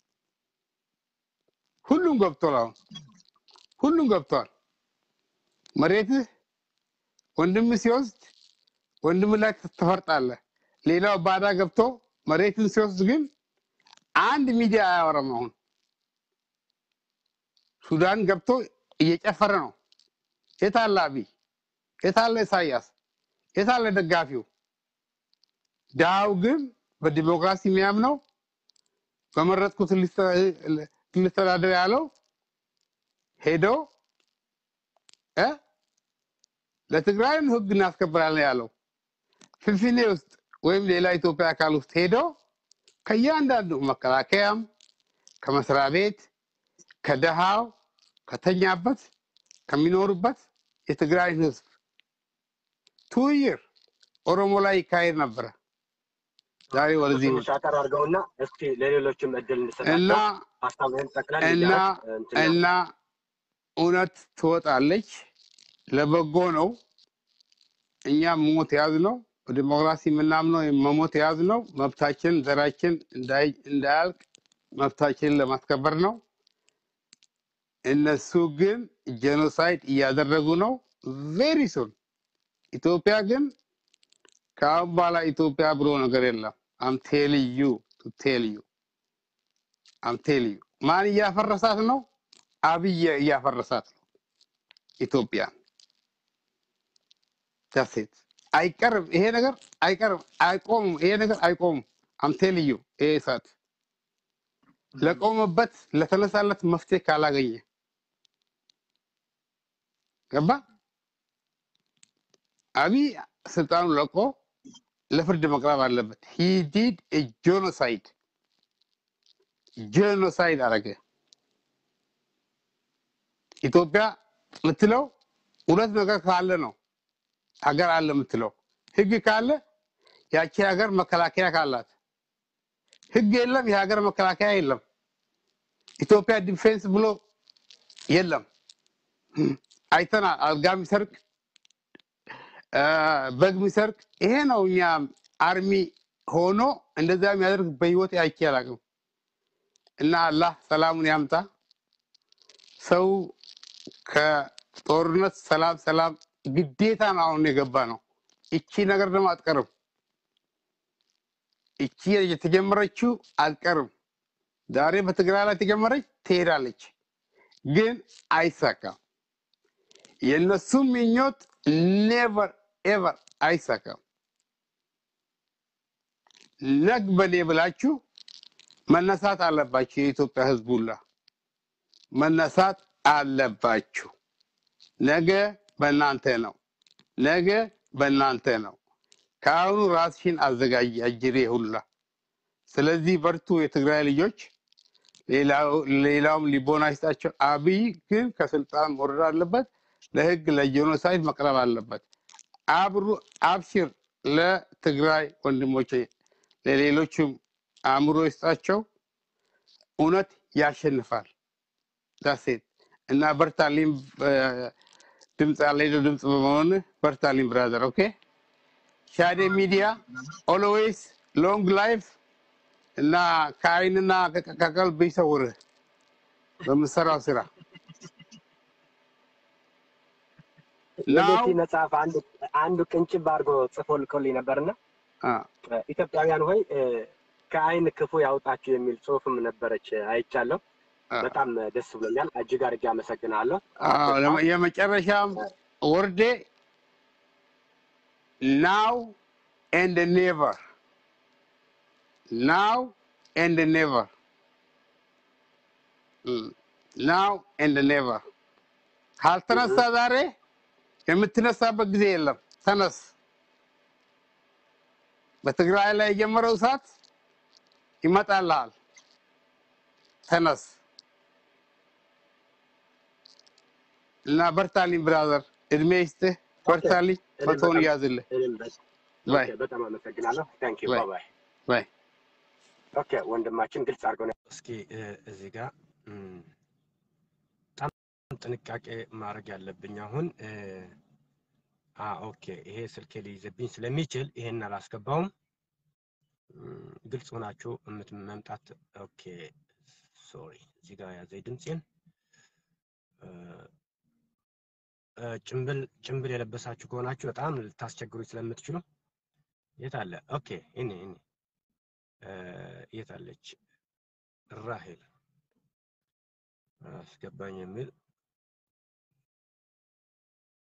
ሁሉም ገብቷል። አሁን ሁሉም ገብቷል። መሬትህ ወንድም ሲወስድ ወንድም ላይ ትፈርጣለህ። ሌላው ባዳ ገብቶ መሬትን ሲወስድ ግን አንድ ሚዲያ አያወራም። አሁን ሱዳን ገብቶ እየጨፈረ ነው። የታለ አብይ? የታለ ኢሳያስ? የታለ ደጋፊው? ድሃው ግን በዲሞክራሲ የሚያምነው በመረጥኩት ልስተ- ልስተዳደር ያለው ሄዶ እ ለትግራይም ህግ እናስከብራለን ያለው ፍንፍኔ ውስጥ ወይም ሌላ ኢትዮጵያ አካል ውስጥ ሄዶ ከእያንዳንዱ መከላከያም ከመስሪያ ቤት ከደሃው ከተኛበት ከሚኖሩበት የትግራይ ህዝብ ቱይር ኦሮሞ ላይ ይካሄድ ነበረ። ዛሬ ወደዚህ ትንሽ አጠር አድርገውና እስኪ ለሌሎችም እድል እና እንድሰጣቸው ሀሳብህን ጠቅለል እና እያደረግ እንትን ነው። እና እውነት ትወጣለች። ለበጎ ነው። እኛ መሞት የያዝ ነው። በዲሞክራሲ የምናምነው መሞት የያዝ ነው። መብታችን ዘራችን እንዳይ- እንዳያልቅ መብታችንን ለማስከበር ነው። እነሱ ግን ጄኖሳይድ እያደረጉ ነው። ቬሪ ሱን ኢትዮጵያ ግን ከአሁን በኋላ ኢትዮጵያ ብሎ ነገር የለም። አም ቴል ዩ ቱ ቴል ዩ አም ቴል ዩ ማን እያፈረሳት ነው? አብይ እያፈረሳት ነው ኢትዮጵያ። ዳሴት አይቀርም። ይሄ ነገር አይቀርም፣ አይቆምም። ይሄ ነገር አይቆምም። አም ቴል ዩ ይሄ እሳት ለቆመበት ለተነሳለት መፍትሄ ካላገኘ ገባ አብይ ስልጣኑ ለቆ ለፍርድ መቅረብ አለበት። ሂ ዲድ ጄኖሳይድ ጄኖሳይድ አረገ። ኢትዮጵያ የምትለው ሁለት ነገር ካለ ነው ሀገር አለ የምትለው ህግ ካለ ያቺ ሀገር መከላከያ ካላት፣ ህግ የለም የሀገር መከላከያ የለም። ኢትዮጵያ ዲፌንስ ብሎ የለም። አይተናል። አልጋ የሚሰርቅ አ፣ በግ የሚሰርቅ ይሄ ነው። እኛ አርሚ ሆኖ እንደዛ የሚያደርግ በህይወት አይቼ አላውቅም። እና አላህ ሰላሙን ያምጣ። ሰው ከጦርነት ሰላም ሰላም ግዴታ ነው አሁን የገባ ነው። እቺ ነገር ደግሞ አትቀርም። እቺ የተጀመረችው አትቀርም። ዛሬ በትግራይ ላይ ተጀመረች ትሄዳለች፣ ግን አይሳካም። የእነሱም ምኞት ኔቨር ኤቨር አይሳካም። ነግ በኔ ብላችሁ መነሳት አለባችሁ። የኢትዮጵያ ህዝብ ሁላ መነሳት አለባችሁ። ነገ በእናንተ ነው። ነገ በእናንተ ነው። ከአሁኑ ራስሽን አዘጋጅ አጅሬ ሁላ። ስለዚህ በርቱ የትግራይ ልጆች። ሌላው- ሌላውም ሊቦና ይስጣቸው። አብይ ግን ከስልጣን መውረድ አለበት። ለህግ ለጄኖሳይድ መቅረብ አለበት። አብሩ አብሽር ለትግራይ ወንድሞቼ፣ ለሌሎችም አእምሮ ይስጣቸው። እውነት ያሸንፋል። ዳሴት እና በርታሊም ድምፅ ያለ ድምፅ በመሆን በርታሊም ብራዘር። ኦኬ ሻዴ ሚዲያ ኦልዌይስ ሎንግ ላይፍ እና ከአይንና ከ- ከቀልብ ይሰውርህ በምሰራው ስራ ናው የቤቲ መጽሐፍ አንዱ አንዱ ቅንጭብ አድርጎ ጽፎ ልኮልኝ ነበርና ኢትዮጵያውያን ሆይ እ፣ ከአይን ክፉ ያውጣችሁ የሚል ጽሁፍም ነበረች አይቻለሁ። በጣም ደስ ብሎኛል። እጅግ አድርጌ አመሰግናለሁ። አዎ፣ ለመ- የመጨረሻም ወርዴ ናው ኤንድ ኔቨር ናው ኤንድ ኔቨር ናው ኤንድ ኔቨር ካልተነሳ ዛሬ የምትነሳበት ጊዜ የለም። ተነስ። በትግራይ ላይ የጀመረው እሳት ይመጣልሃል። ተነስ እና በርታልኝ ብራዘር፣ እድሜ ይስጥህ። በርታልኝ፣ እኔም መቶውን በጣም- ያዝልህ። እኔም በ- ባይ ኦኬ፣ በጣም አመሰግናለሁ። ታንክ ዩ ባይ። ባይ። ባይ ኦኬ ወንድማችን ግልጽ አድርገው ነው። እስኪ እ፣ እዚህ ጋር እም፣ በጣም ጥንቃቄ ማድረግ ያለብኝ አሁን እ፣ አ ኦኬ ይሄ ስልኬ ሊይዝብኝ ስለሚችል ይሄን አላስገባውም። እም፣ ግልጽ ሆናችሁ እምት መምጣት ኦኬ ሶሪ እዚህ ጋር ያዘኝ ድምፄን እ፣ እ፣ ጭምብል ጭምብል የለበሳችሁ ከሆናችሁ በጣም ልታስቸግሩኝ ስለምትችሉ የት አለ? ኦኬ እኔ እኔ የት አለች? ራሄል አስገባኝ የሚል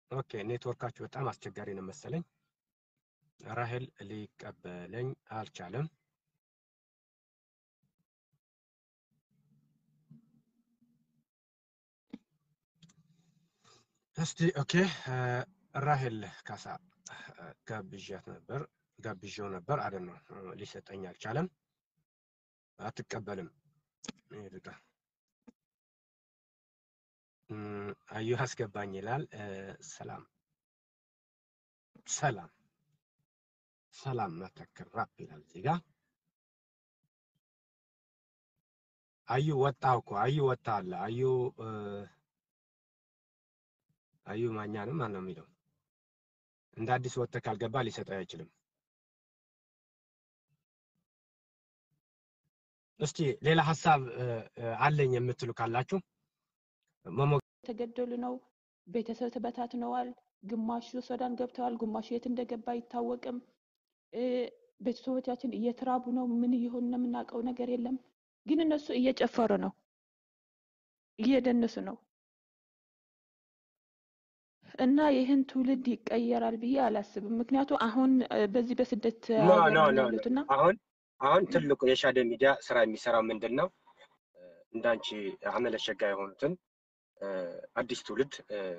ኦኬ ኔትወርካችሁ በጣም አስቸጋሪ ነው መሰለኝ። ራሄል ሊቀበለኝ አልቻለም። እስቲ ኦኬ ራሄል ካሳ ጋብዣት ነበር ጋብዣው ነበር አደ ነው ሊሰጠኝ አልቻለም። አትቀበልም ይርጋ አዩ አስገባኝ ይላል። ሰላም ሰላም ሰላም መተክር ራፕ ይላል እዚህ ጋር አዩ ወጣው እኮ አዩ ወጣ አለ አዩ አዩ ማኛንም ማን ነው የሚለው እንደ አዲስ ወጥተህ ካልገባ ሊሰጠው አይችልም። እስቲ ሌላ ሀሳብ አለኝ የምትሉ ካላችሁ መሞ የተገደሉ ነው። ቤተሰብ ተበታትነዋል። ግማሹ ሱዳን ገብተዋል፣ ግማሹ የት እንደገባ አይታወቅም። ቤተሰቦቻችን እየተራቡ ነው። ምን እየሆኑ ነው የምናውቀው ነገር የለም። ግን እነሱ እየጨፈሩ ነው፣ እየደነሱ ነው። እና ይህን ትውልድ ይቀየራል ብዬ አላስብም። ምክንያቱ አሁን በዚህ በስደት ኖ ሀገር ኖ ነው ኖ ያሉት እና አሁን አሁን ትልቁ የሻደ ሚዲያ ስራ የሚሰራው ምንድን ነው? እንዳንቺ አመለሸጋ የሆኑትን አዲስ ትውልድ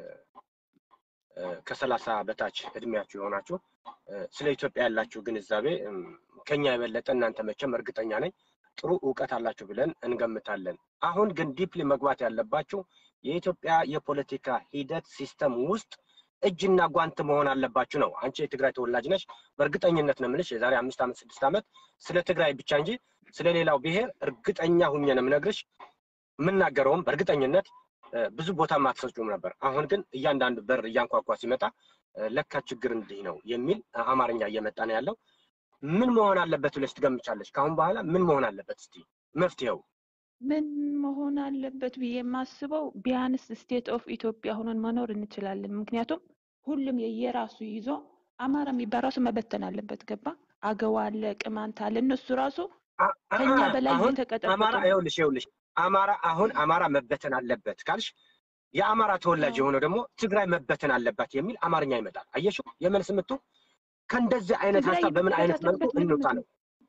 ከሰላሳ በታች እድሜያችሁ የሆናችሁ ስለ ኢትዮጵያ ያላችሁ ግንዛቤ ከኛ የበለጠ እናንተ መቼም እርግጠኛ ነኝ ጥሩ እውቀት አላችሁ ብለን እንገምታለን። አሁን ግን ዲፕሊ መግባት ያለባችሁ የኢትዮጵያ የፖለቲካ ሂደት ሲስተም ውስጥ እጅና ጓንት መሆን አለባችሁ ነው። አንቺ የትግራይ ተወላጅ ነሽ። በእርግጠኝነት ነው የምልሽ የዛሬ አምስት ዓመት ስድስት ዓመት ስለ ትግራይ ብቻ እንጂ ስለ ሌላው ብሔር እርግጠኛ ሁኜ ነው የምነግርሽ። የምናገረውም በእርግጠኝነት ብዙ ቦታ አትሰጩም ነበር። አሁን ግን እያንዳንዱ በር እያንኳኳ ሲመጣ ለካ ችግር እንዲህ ነው የሚል አማርኛ እየመጣ ነው ያለው። ምን መሆን አለበት ብለሽ ትገምቻለሽ? ከአሁን በኋላ ምን መሆን አለበት? እስቲ መፍትሄው ምን መሆን አለበት ብዬ የማስበው ቢያንስ ስቴት ኦፍ ኢትዮጵያ ሆነን መኖር እንችላለን። ምክንያቱም ሁሉም የየራሱ ይዞ አማራ የሚባል ራሱ መበተን አለበት። ገባ? አገዋ አለ፣ ቅማንት አለ። እነሱ ራሱ ከኛ በላይ አሁን እየተቀጠቀጡ አማራ ነው። ይኸውልሽ ይኸውልሽ አማራ አሁን አማራ መበተን አለበት ካልሽ የአማራ ተወላጅ አዎ። የሆነው ደግሞ ትግራይ መበተን አለባት የሚል አማርኛ ይመጣል። አየሽው? የመልስ ምቱ ከእንደዚህ አይነት ትግራይ ሀሳብ በምን አይነት መልኩ የተበታተነበት እንውጣ ምክንያት ነው?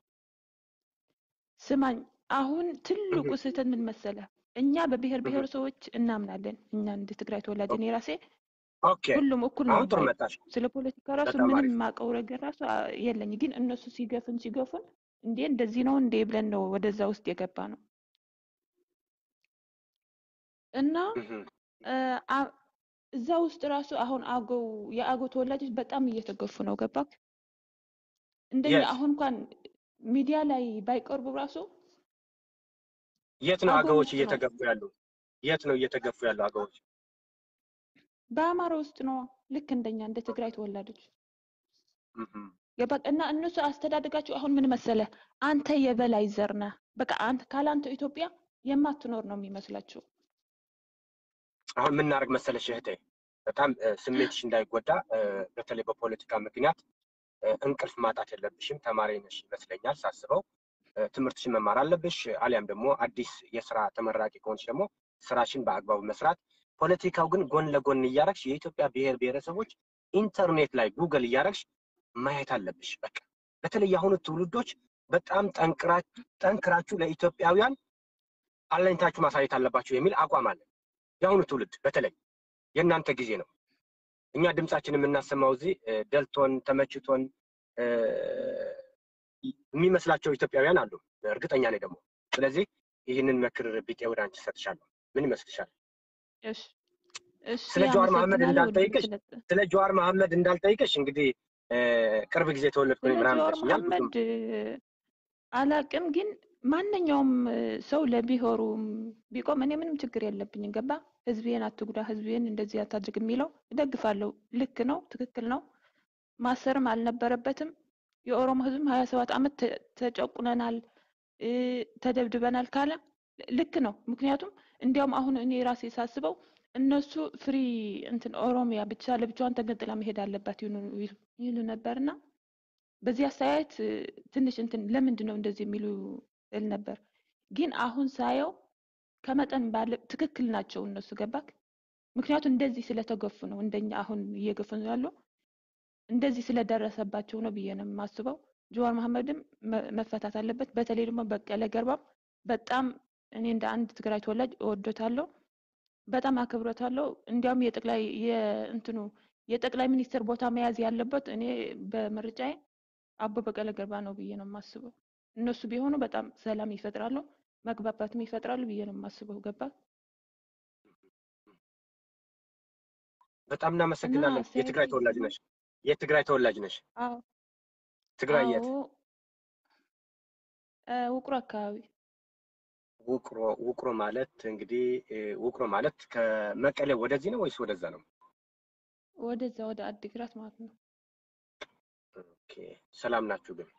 ስማኝ፣ አሁን ትልቁ እህ፣ ስህተት ምን መሰለ? እኛ በብሔር እህ። ብሔረሰቦች እናምናለን። እኛ እንደ ትግራይ ተወላጅ እኔ ራሴ ኦኬ ሁሉም እኩል ነው አሁን ጥሩ ባይ መጣሽ። ስለ ፖለቲካ ራሱ በጣም ምንም አሪፍ። የማውቀው ነገር ራሱ አ- የለኝ። ግን እነሱ ሲገፉን ሲገፉን እንዴ እንደዚህ ነው እንዴ ብለን ነው ወደዛ ውስጥ የገባ ነው እና እህ፣ እ፣ አ- እዛ ውስጥ ራሱ አሁን አገው የአገው ተወላጆች በጣም እየተገፉ ነው። ገባክ? እንደኛ የት አሁን እንኳን ሚዲያ ላይ ባይቀርቡ ራሱ የት ነው አገው አገዎች ውስጥ ነው እየተገፉ ያሉ? የት ነው እየተገፉ ያሉ አገዎች? በአማራ ውስጥ ነው። ልክ እንደኛ እንደ ትግራይ ተወላጆች እህ፣ ገባክ? እና እነሱ አስተዳደጋቸው አሁን ምን መሰለ፣ አንተ የበላይ ዘር ነህ። በቃ አንተ ካላንተ ኢትዮጵያ የማትኖር ነው የሚመስላቸው። አሁን የምናደርግ መሰለሽ እህቴ፣ በጣም እ፣ ስሜትሽ እንዳይጎዳ እ፣ በተለይ በፖለቲካ ምክንያት እ፣ እንቅልፍ ማጣት የለብሽም። ተማሪ ነሽ ይመስለኛል ሳስበው። እ፣ ትምህርትሽን መማር አለብሽ። አሊያም ደግሞ አዲስ የስራ ተመራቂ ከሆንሽ ደግሞ ስራሽን በአግባቡ መስራት። ፖለቲካው ግን ጎን ለጎን እያረግሽ የኢትዮጵያ ብሔር ብሔረሰቦች ኢንተርኔት ላይ ጉግል እያረግሽ ማየት አለብሽ። በቃ በተለይ የአሁኑ ትውልዶች በጣም ጠንክራ- ጠንክራችሁ ለኢትዮጵያውያን አለኝታችሁ ማሳየት አለባችሁ የሚል አቋም አለ። የአሁኑ ትውልድ በተለይ የእናንተ ጊዜ ነው። እኛ ድምጻችን የምናሰማው እዚህ እ፣ ደልቶን ተመችቶን እ፣ የሚመስላቸው ኢትዮጵያውያን አሉ። እርግጠኛ ነኝ ደግሞ። ስለዚህ ይህንን ምክር ቢጤ ወደ አንቺ ሰጥሻለሁ። ምን ይመስልሻል? እሺ እሺ፣ ስለ ጀዋር መሐመድ አመሰግናለሁ ወንድም እንዳልጠይቅሽ ስለ ስለ ጀዋር መሐመድ እንዳልጠይቅሽ እንግዲህ እ፣ ቅርብ ጊዜ ተወለድኩኝ ስለ ምናምን ጀዋር ብለሽኛል። ብዙም መሐመድ አላቅም፣ ግን ማንኛውም እ፣ ሰው ለብሔሩ ቢቆም እኔ ምንም ችግር የለብኝም። ገባ? ህዝቤን አትጉዳ፣ ህዝቤን እንደዚህ አታድርግ የሚለው እደግፋለሁ። ልክ ነው፣ ትክክል ነው። ማሰርም አልነበረበትም። የኦሮሞ ህዝብም ሀያ ሰባት ዓመት ተ- ተጨቁነናል እ፣ ተደብድበናል ካለ ልክ ነው። ምክንያቱም እንዲያውም አሁን እኔ ራሴ ሳስበው እነሱ ፍሪ እንትን ኦሮሚያ ብቻ ለብቻዋን ተገንጥላ መሄድ አለባት ይሉ ይሉ ነበርና በዚህ አስተያየት እ፣ ትንሽ እንትን ለምንድን ነው እንደዚህ የሚሉ እል ነበር። ግን አሁን ሳየው ከመጠን ባለ ትክክል ናቸው እነሱ ገባክ። ምክንያቱም እንደዚህ ስለተገፉ ነው እንደኛ አሁን እየገፉ ነው ያለው እንደዚህ ስለደረሰባቸው ነው ብዬ ነው የማስበው። ጀዋር መሐመድም መ- መፈታት አለበት። በተለይ ደግሞ በቀለ ገርባም በጣም እኔ እንደ አንድ ትግራይ ተወላጅ እወዶታለሁ፣ በጣም አክብሮታለሁ። እንዲያውም የጠቅላይ የእንትኑ የጠቅላይ ሚኒስትር ቦታ መያዝ ያለበት እኔ በምርጫዬ አቦ በቀለ ገርባ ነው ብዬ ነው የማስበው። እነሱ ቢሆኑ በጣም ሰላም ይፈጥራሉ፣ መግባባትም ይፈጥራሉ ብዬ ነው የማስበው። ገባ በጣም እና እናመሰግናለን። የትግራይ ሴት ተወላጅ ነሽ? የትግራይ ተወላጅ ነሽ? አዎ ትግራይ የት? አዎ እ፣ ውቅሮ አካባቢ ውቅሮ። ውቅሮ ማለት እንግዲህ እ፣ ውቅሮ ማለት ከመቀሌ ወደዚህ ነው ወይስ ወደዛ ነው? ወደዛ ወደ አዲግራት ማለት ነው። ኦኬ። ሰላም ናችሁ ግን?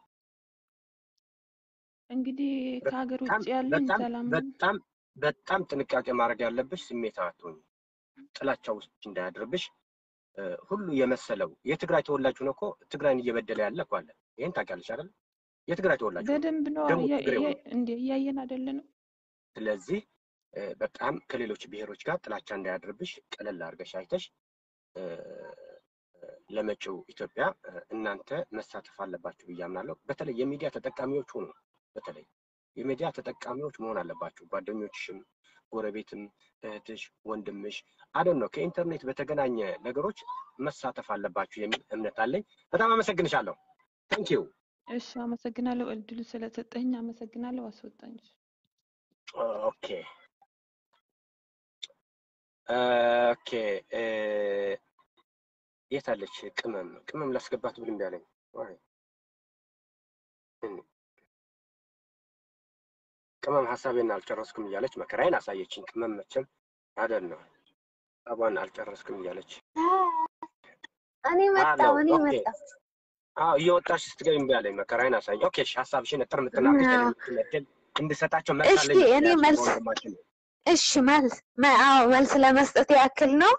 እንግዲህ ከሀገር ውጭ በጣም ያለን በጣም ሰላም በጣም በጣም ጥንቃቄ ማድረግ ያለብሽ ስሜታዊ አትሆኚ። ጥላቻ ውስጥ እንዳያድርብሽ እ፣ ሁሉ የመሰለው የትግራይ ተወላጅ ሆኖ እኮ ትግራይን እየበደለ ያለ እኮ አለ። ይሄን ታውቂያለሽ አይደል? የትግራይ ተወላጅ ሆኖ በደንብ ነው ደግሞ እያ- ትግሬ ሆኖ እያ- እንደ እያየን አይደለንም። ስለዚህ እ፣ በጣም ከሌሎች ብሔሮች ጋር ጥላቻ እንዳያድርብሽ ቀለል አድርገሽ አይተሽ እ፣ ለመጪው ኢትዮጵያ እ፣ እናንተ መሳተፍ አለባችሁ ብዬ አምናለሁ። በተለይ የሚዲያ ተጠቃሚዎች ሁኑ። በተለይ የሚዲያ ተጠቃሚዎች መሆን አለባችሁ። ጓደኞችሽም፣ ጎረቤትም፣ እህትሽ፣ ወንድምሽ አደን ነው ከኢንተርኔት በተገናኘ ነገሮች መሳተፍ አለባችሁ የሚል እምነት አለኝ። በጣም አመሰግንሻለሁ። ታንኪዩ። እሺ፣ አመሰግናለሁ። እድሉ ስለሰጠኝ አመሰግናለሁ። አስወጣኝ። ኦኬ ኦኬ እ፣ የት አለች ቅመም? ቅመም ላስገባት ብል እምቢ አለኝ። ዋይ እም፣ ቅመም ሀሳቤን አልጨረስኩም እያለች መከራዬን አሳየችኝ። ቅመም መቼም አይደል ነው ሀሳቧን አልጨረስኩም እያለች እኔ መጣሁ እኔ ኦኬ። መጣሁ። አዎ እየወጣች ስትገቢ እምቢ አለኝ። መከራዬን አሳየኝ። ኦኬ እሺ፣ ሀሳብሽን እጥር ምጥን አድርገሽ አዎ። እንድትመድል እንድሰጣቸው እሺ መልሳለኝ እኔ መልስ ወንድማችን እሺ መልስ መ- አዎ መልስ ለመስጠት ያክል ነው።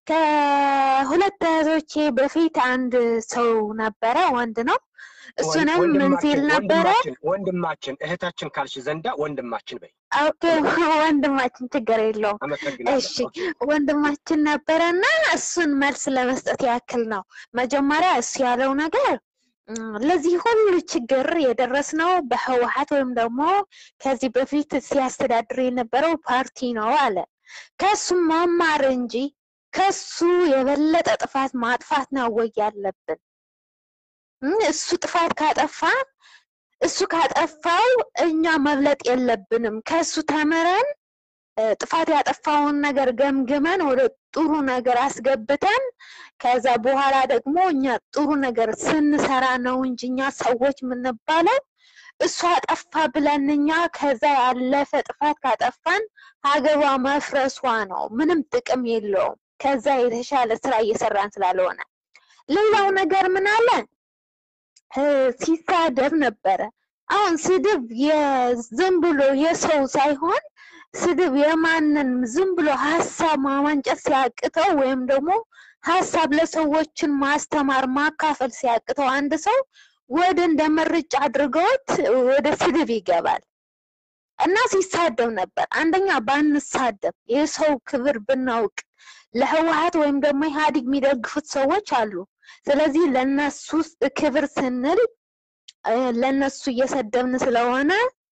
ከሁለት እህቶቼ በፊት አንድ ሰው ነበረ፣ ወንድ ነው። እሱንም ምን ሲል ነበረ? ወንድማችን ወንድማችን እህታችን ካልሽ ዘንዳ ወንድማችን በይ። ኦኬ ወንድማችን ችግር የለውም። አመሰግናለሁ። እሺ ኦኬ። ወንድማችን ነበረና እሱን መልስ ለመስጠት ያክል ነው። መጀመሪያ እሱ ያለው ነገር እም፣ ለዚህ ሁሉ ችግር የደረስነው በህወሓት ወይም ደግሞ ከዚህ በፊት ሲያስተዳድር የነበረው ፓርቲ ነው አለ። ከሱ መማር እንጂ ከሱ የበለጠ ጥፋት ማጥፋት ነው ወይ ያለብን? እም፣ እሱ ጥፋት ካጠፋ እሱ ካጠፋው እኛ መብለጥ የለብንም። ከሱ ተምረን እ፣ ጥፋት ያጠፋውን ነገር ገምግመን ወደ ጥሩ ነገር አስገብተን ከዛ በኋላ ደግሞ እኛ ጥሩ ነገር ስንሰራ ነው እንጂ እኛ ሰዎች የምንባለው እሱ አጠፋ ብለን እኛ ከዛ ያለፈ ጥፋት ካጠፋን ሀገሯ መፍረሷ ነው። ምንም ጥቅም የለውም። ከዛ የተሻለ ስራ እየሰራን ስላልሆነ ሌላው ነገር ምን አለ እ፣ ሲሳደብ ነበረ። አሁን ስድብ የዝም ብሎ የሰው ሳይሆን ስድብ የማንን ዝም ብሎ ሀሳብ ማመንጨት ሲያቅተው ወይም ደግሞ ሀሳብ ለሰዎችን ማስተማር ማካፈል ሲያቅተው አንድ ሰው ወደ እንደ ምርጫ አድርገውት ወደ ስድብ ይገባል እና ሲሳደብ ነበር። አንደኛ ባንሳደብ የሰው ክብር ብናውቅ ለህወሓት ወይም ደግሞ ኢህአዴግ የሚደግፉት ሰዎች አሉ። ስለዚህ ለነሱ ክብር ስንል እ፣ ለነሱ እየሰደብን ስለሆነ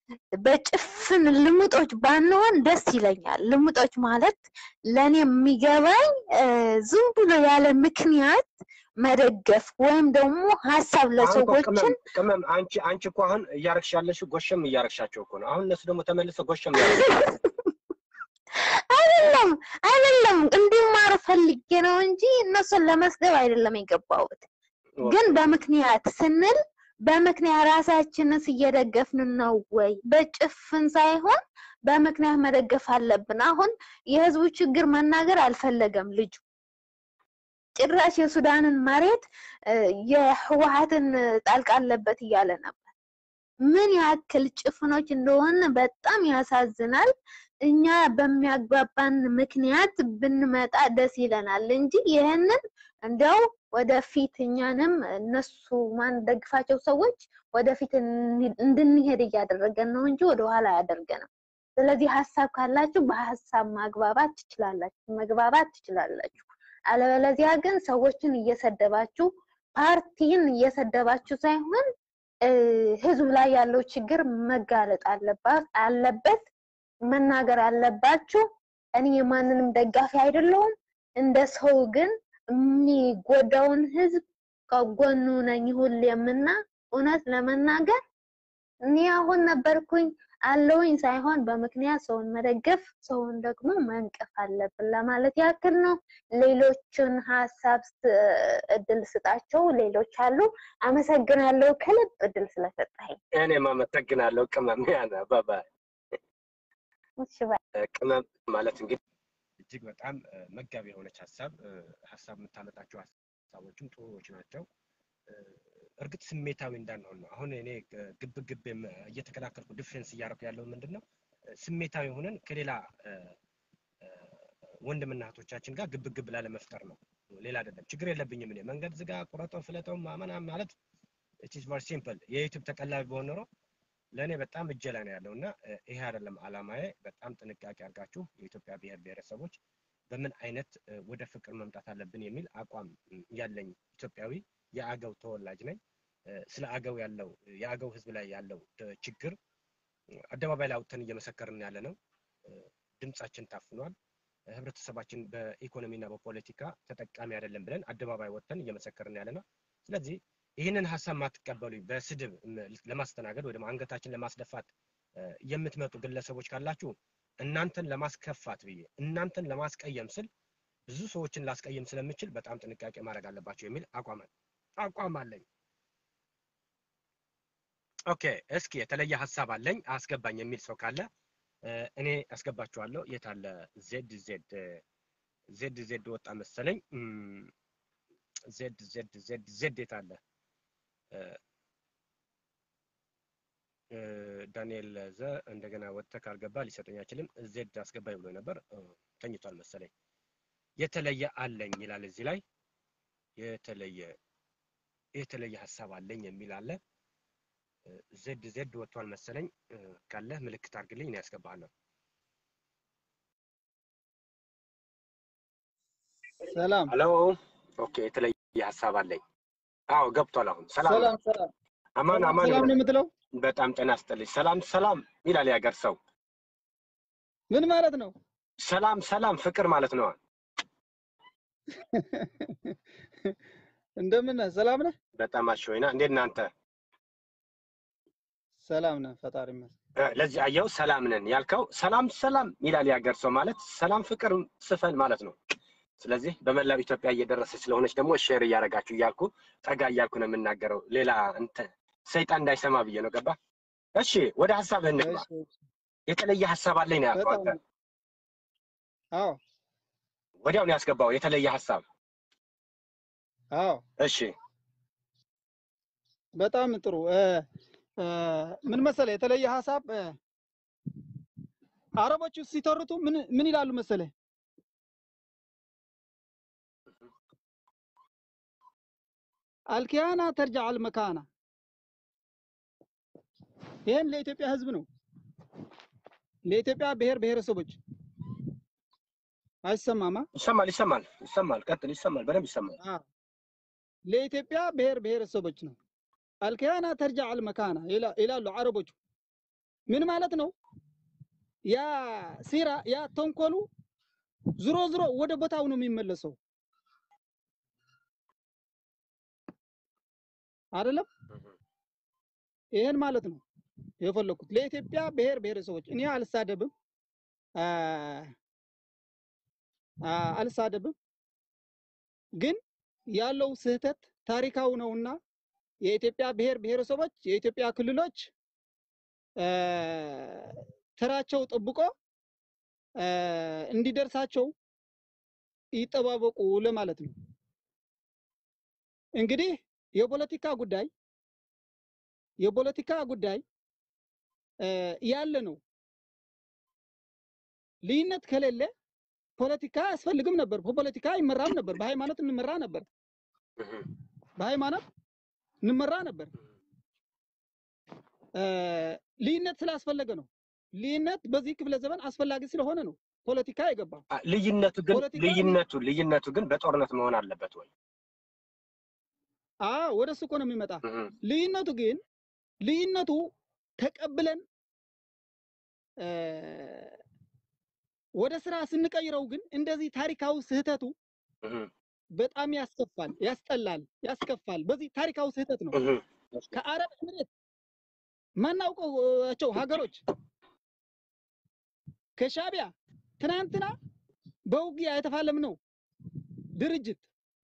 በጭፍን ልሙጦች ባንሆን ደስ ይለኛል። ልሙጦች ማለት ለእኔ የሚገባኝ እ፣ ዝም ብሎ ያለ ምክንያት መደገፍ ወይም ደግሞ ሀሳብ አሁን እኮ ለሰዎችን ቅመም ቅመም አንቺ አንቺ እኮ አሁን እያረግሽ ያለሽው ጎሸም እያረግሻቸው እኮ ነው። አሁን እነሱ ደግሞ ተመልሰው ጎሸም ያረግሻቸው አይደለም አይደለም እንዲማሩ ፈልጌ ነው እንጂ እነሱን ለመስደብ አይደለም የገባሁት። ግን በምክንያት ስንል በምክንያት ራሳችንስ እየደገፍን ነው ወይ? በጭፍን ሳይሆን በምክንያት መደገፍ አለብን። አሁን የህዝቡ ችግር መናገር አልፈለገም ልጁ። ጭራሽ የሱዳንን መሬት እ፣ የህወሓትን ጣልቃ አለበት እያለ ነበር። ምን ያክል ጭፍኖች እንደሆን በጣም ያሳዝናል። እኛ በሚያግባባን ምክንያት ብንመጣ ደስ ይለናል እንጂ ይህንን እንዲያው ወደፊት እኛንም እነሱ ማንደግፋቸው ሰዎች ወደፊት እንድንሄድ እያደረገን ነው እንጂ ወደኋላ አያደርገንም። ስለዚህ ሀሳብ ካላችሁ በሀሳብ ማግባባት ትችላላችሁ፣ መግባባት ትችላላችሁ። አለበለዚያ ግን ሰዎችን እየሰደባችሁ ፓርቲን እየሰደባችሁ ሳይሆን እ፣ ህዝብ ላይ ያለው ችግር መጋለጥ አለባት አለበት መናገር አለባችሁ። እኔ የማንንም ደጋፊ አይደለሁም። እንደ ሰው ግን የሚጎዳውን ህዝብ ከጎኑ ነኝ ሁሌምና እውነት ለመናገር እኔ አሁን ነበርኩኝ አለውኝ ሳይሆን በምክንያት ሰውን መደገፍ ሰውን ደግሞ መንቀፍ አለብን ለማለት ያክል ነው። ሌሎችን ሀሳብ ስ- እድል ስጣቸው። ሌሎች አሉ። አመሰግናለሁ ከልብ እድል ስለሰጠኸኝ። እኔም አመሰግናለሁ ቅመም ያነ ባባ እሺ ባይ። ቅመም ማለት እንግዲህ እጅግ በጣም እ፣ መጋቢ የሆነች ሀሳብ እ፣ ሀሳብ የምታመጣቸው ሀሳቦችም ጥሩዎች ናቸው። እ፣ እርግጥ ስሜታዊ እንዳንሆን ነው። አሁን እኔ እ፣ ግብ ግብ የም- እየተከላከልኩ ዲፌንስ እያደረኩ ያለው ምንድን ነው እ፣ ስሜታዊ ሆነን ከሌላ እ፣ እ፣ ወንድምና እህቶቻችን ጋር ግብ ግብ ላለመፍጠር ነው። ሌላ አይደለም። ችግር የለብኝም እኔ መንገድ ዝጋ፣ ቁረጠው፣ ፍለጠው ምናምን ማለት ኢትስ ቨሪ ሲምፕል። የዩቲዩብ ተቀላቢ በሆን ኖሮ ለእኔ በጣም እጄ ላይ ነው ያለው እና እ፣ ይሄ አይደለም አላማዬ። በጣም ጥንቃቄ አድርጋችሁ የኢትዮጵያ ብሔር ብሔረሰቦች በምን አይነት እ፣ ወደ ፍቅር መምጣት አለብን የሚል አቋም እ፣ ያለኝ ኢትዮጵያዊ የአገው ተወላጅ ነኝ። እ፣ ስለ አገው ያለው የአገው ሕዝብ ላይ ያለው እ፣ ችግር እ፣ አደባባይ ላይ አውጥተን እየመሰከርን ያለ ነው። እ፣ ድምጻችን ታፍኗል። እ፣ ህብረተሰባችን በኢኮኖሚና በፖለቲካ ተጠቃሚ አይደለም ብለን አደባባይ ወጥተን እየመሰከርን ያለ ነው። ስለዚህ ይህንን ሀሳብ ማትቀበሉ በስድብ ም- ለማስተናገድ ወይ ደግሞ አንገታችን ለማስደፋት እ፣ የምትመጡ ግለሰቦች ካላችሁ እናንተን ለማስከፋት ብዬ እናንተን ለማስቀየም ስል ብዙ ሰዎችን ላስቀየም ስለምችል በጣም ጥንቃቄ ማድረግ አለባቸው የሚል አቋም አቋም አለኝ። ኦኬ፣ እስኪ የተለየ ሀሳብ አለኝ አስገባኝ የሚል ሰው ካለ እ፣ እኔ አስገባችኋለሁ። የት አለ ዜድ ዜድ ዜድ ዜድ ወጣ መሰለኝ። እም፣ ዜድ ዜድ ዜድ ዜድ የት አለ? እ፣ እ፣ ዳንኤል ዘ እንደገና ወጥተህ ካልገባ ሊሰጠኝ አይችልም። ዜድ አስገባኝ ብሎ ነበር እ፣ ተኝቷል መሰለኝ። የተለየ አለኝ ይላል እዚህ ላይ የተለየ የተለየ ሀሳብ አለኝ የሚል አለ። እ፣ ዜድ ዜድ ወጥቷል መሰለኝ። እ፣ ካለህ ምልክት አድርግልኝ እኔ ያስገባሃለሁ። ሰላም ሄሎ ኦኬ፣ የተለየ ሀሳብ አለኝ። አዎ ገብቷል። አሁን ሰላም ነው። ሰላም ሰላም አማን ሰላም አማን ሰላም ይሁን። ነው የምትለው በጣም ጤና ይስጥልኝ። ሰላም ሰላም ይላል የሀገር ሰው። ምን ማለት ነው? ሰላም ሰላም ፍቅር ማለት ነው። እንደምን ነህ? ሰላም ነህ? በጣም አሸወይና እንዴት እናንተ? ሰላም ነህ? ፈጣሪ ይመስገን። እ፣ ለዚህ አየው ሰላም ነን ያልከው ሰላም ሰላም ይላል የሀገር ሰው ማለት ሰላም ፍቅር ስፈን ማለት ነው። ስለዚህ በመላው ኢትዮጵያ እየደረሰች ስለሆነች ደግሞ ሼር እያደረጋችሁ እያልኩ ጠጋ እያልኩ ነው የምናገረው። ሌላ እንትን ሰይጣን እንዳይሰማ ብዬ ነው። ገባ? እሺ ወደ ሀሳብህ እንግባ። እሺ፣ እሺ። የተለየ ሀሳብ አለኝ ነው ያልከው አንተ። በጣም አዎ ወዲያው ነው ያስገባው የተለየ ሀሳብ። አዎ እሺ በጣም ጥሩ እ፣ እ፣ ምን መሰለህ የተለየ ሀሳብ እ፣ አረቦቹ ሲተርቱ ምን ምን ይላሉ መሰለህ አልኪያና ተርጃ አልመካና ይህን ለኢትዮጵያ ህዝብ ነው ለኢትዮጵያ ብሔር ብሔረሰቦች አይሰማማ ይሰማል ይሰማል ይሰማል። ቀጥል። ይሰማል፣ በደንብ ይሰማል። አ ለኢትዮጵያ ብሔር ብሔረሰቦች ነው አልኪያና ተርጃ አልመካና ይላ- ይላሉ አረቦቹ ምን ማለት ነው ያ ሲራ ያ ተንኮሉ ዝሮ ዝሮ ወደ ቦታው ነው የሚመለሰው አይደለም ይሄን ማለት ነው የፈለኩት ለኢትዮጵያ ብሔር ብሔረሰቦች እኔ አልሳደብም አ አ አልሳደብም ግን ያለው ስህተት ታሪካዊ ነውና የኢትዮጵያ ብሔር ብሔረሰቦች የኢትዮጵያ ክልሎች አ ተራቸው ጠብቆ አ እንዲደርሳቸው ይጠባበቁ ለማለት ነው። እንግዲህ የፖለቲካ ጉዳይ የፖለቲካ ጉዳይ አ ያለ ነው። ልዩነት ከሌለ ፖለቲካ አያስፈልግም ነበር። በፖለቲካ ይመራም ነበር። በሃይማኖት እንመራ ነበር። በሃይማኖት እንመራ ነበር። አ ልዩነት ስላስፈለገ ነው። ልዩነት በዚህ ክፍለ ዘመን አስፈላጊ ስለሆነ ነው ፖለቲካ የገባው። አ፣ ልዩነቱ ግን ፖለቲካ ልዩነቱ ልዩነቱ ግን በጦርነት መሆን አለበት ወይ? አዎ ወደ እሱ እኮ ነው የሚመጣ። እህ፣ ልዩነቱ ግን ልዩነቱ ተቀብለን እ፣ ወደ ስራ ስንቀይረው ግን እንደዚህ ታሪካዊ ስህተቱ እህ፣ በጣም ያስከፋል፣ ያስጠላል፣ ያስከፋል። በዚህ ታሪካዊ ስህተት ነው እህ፣ ከአረብ ኤምሬት ማናውቀቸው ሀገሮች ከሻቢያ ትናንትና በውጊያ የተፋለምነው ድርጅት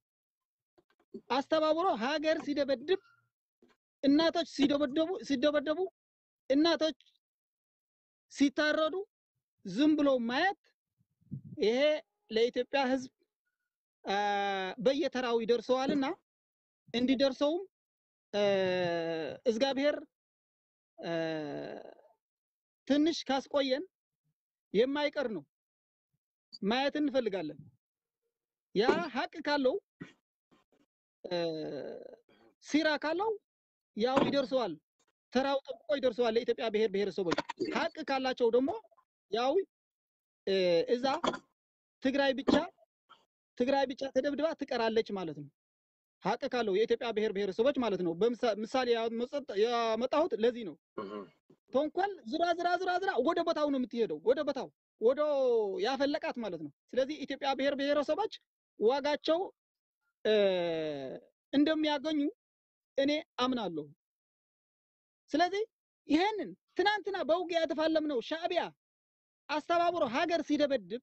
አስተባብሮ ሀገር ሲደበድብ እናቶች ሲደበደቡ ሲደበደቡ እናቶች ሲታረዱ ዝም ብሎ ማየት ይሄ ለኢትዮጵያ ሕዝብ አ፣ በየተራው ይደርሰዋልና እንዲደርሰውም አ፣ እግዚአብሔር አ፣ ትንሽ ካስቆየን የማይቀር ነው። ማየት እንፈልጋለን። ያ ሀቅ ካለው አ፣ ሲራ ካለው ያው ይደርሰዋል፣ ተራው ጠብቆ ይደርሰዋል ለኢትዮጵያ ብሔር ብሔረሰቦች። ሀቅ ካላቸው ደግሞ ያው እ፣ እዛ ትግራይ ብቻ ትግራይ ብቻ ተደብድባ ትቀራለች ማለት ነው። ሀቅ ካለው የኢትዮጵያ ብሔር ብሔረሰቦች ማለት ነው። በምሳ- ምሳሌ ያመጸ- ያመጣሁት ለዚህ ነው። እህ፣ ተንኮል ዝራ ዝራ ዝራ ዝራ ወደ ቦታው ነው የምትሄደው፣ ወደ ቦታው ወደ ያፈለቃት ማለት ነው። ስለዚህ ኢትዮጵያ ብሔር ብሔረሰቦች ዋጋቸው እ፣ እንደሚያገኙ እኔ አምናለሁ። ስለዚህ ይሄንን ትናንትና በውጊያ የተፋለምነው ሻዕቢያ አስተባብሮ ሀገር ሲደበድብ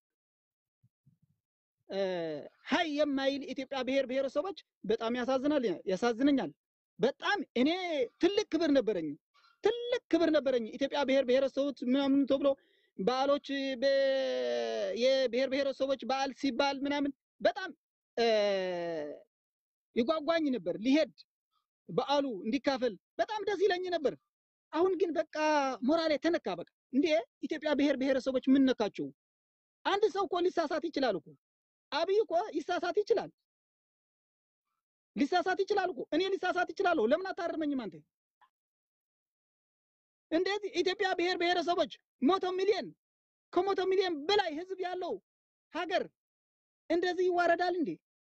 እ፣ ሀይ የማይል ኢትዮጵያ ብሔር ብሔረሰቦች በጣም ያሳዝናል፣ ያሳዝነኛል። በጣም እኔ ትልቅ ክብር ነበረኝ፣ ትልቅ ክብር ነበረኝ። ኢትዮጵያ ብሔር ብሔረሰቦች ምናምን ተብሎ በዓሎች በ- የብሔር ብሔረሰቦች በዓል ሲባል ምናምን በጣም እ፣ ይጓጓኝ ነበር ሊሄድ በዓሉ እንዲካፈል በጣም ደስ ይለኝ ነበር። አሁን ግን በቃ ሞራሌ ተነካ። በቃ እንዴ ኢትዮጵያ ብሔር ብሔረሰቦች ምን ነካቸው? አንድ ሰው እኮ ሊሳሳት ይችላል እኮ አብይ እኮ ይሳሳት ይችላል፣ ሊሳሳት ይችላል እኮ እኔ ሊሳሳት ይችላለሁ። ለምን አታርመኝም አንተ? እንደዚህ ኢትዮጵያ ብሔር ብሔረሰቦች መቶ ሚሊዮን ከመቶ ሚሊዮን በላይ ህዝብ ያለው ሀገር እንደዚህ ይዋረዳል እንዴ?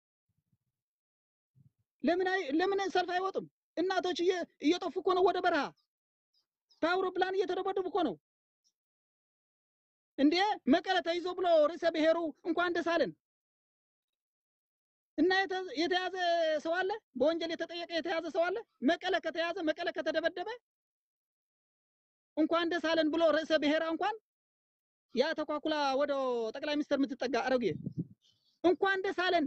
ለምን አይ ለምን ሰልፍ አይወጡም? እናቶች እየ- እየጠፉ እኮ ነው ወደ በረሃ በአውሮፕላን እየተደበደቡ እኮ ነው እንዴ። መቀለ ተይዞ ብሎ ርዕሰ ብሔሩ እንኳን ደስ አለን እና የተ- የተያዘ ሰው አለ፣ በወንጀል የተጠየቀ የተያዘ ሰው አለ። መቀለ ከተያዘ መቀለ ከተደበደበ እንኳን ደስ አለን ብሎ ርዕሰ ብሔራ እንኳን ያ ተኳኩላ ወደ ጠቅላይ ሚኒስትር የምትጠጋ አረጌ እንኳን ደስ አለን።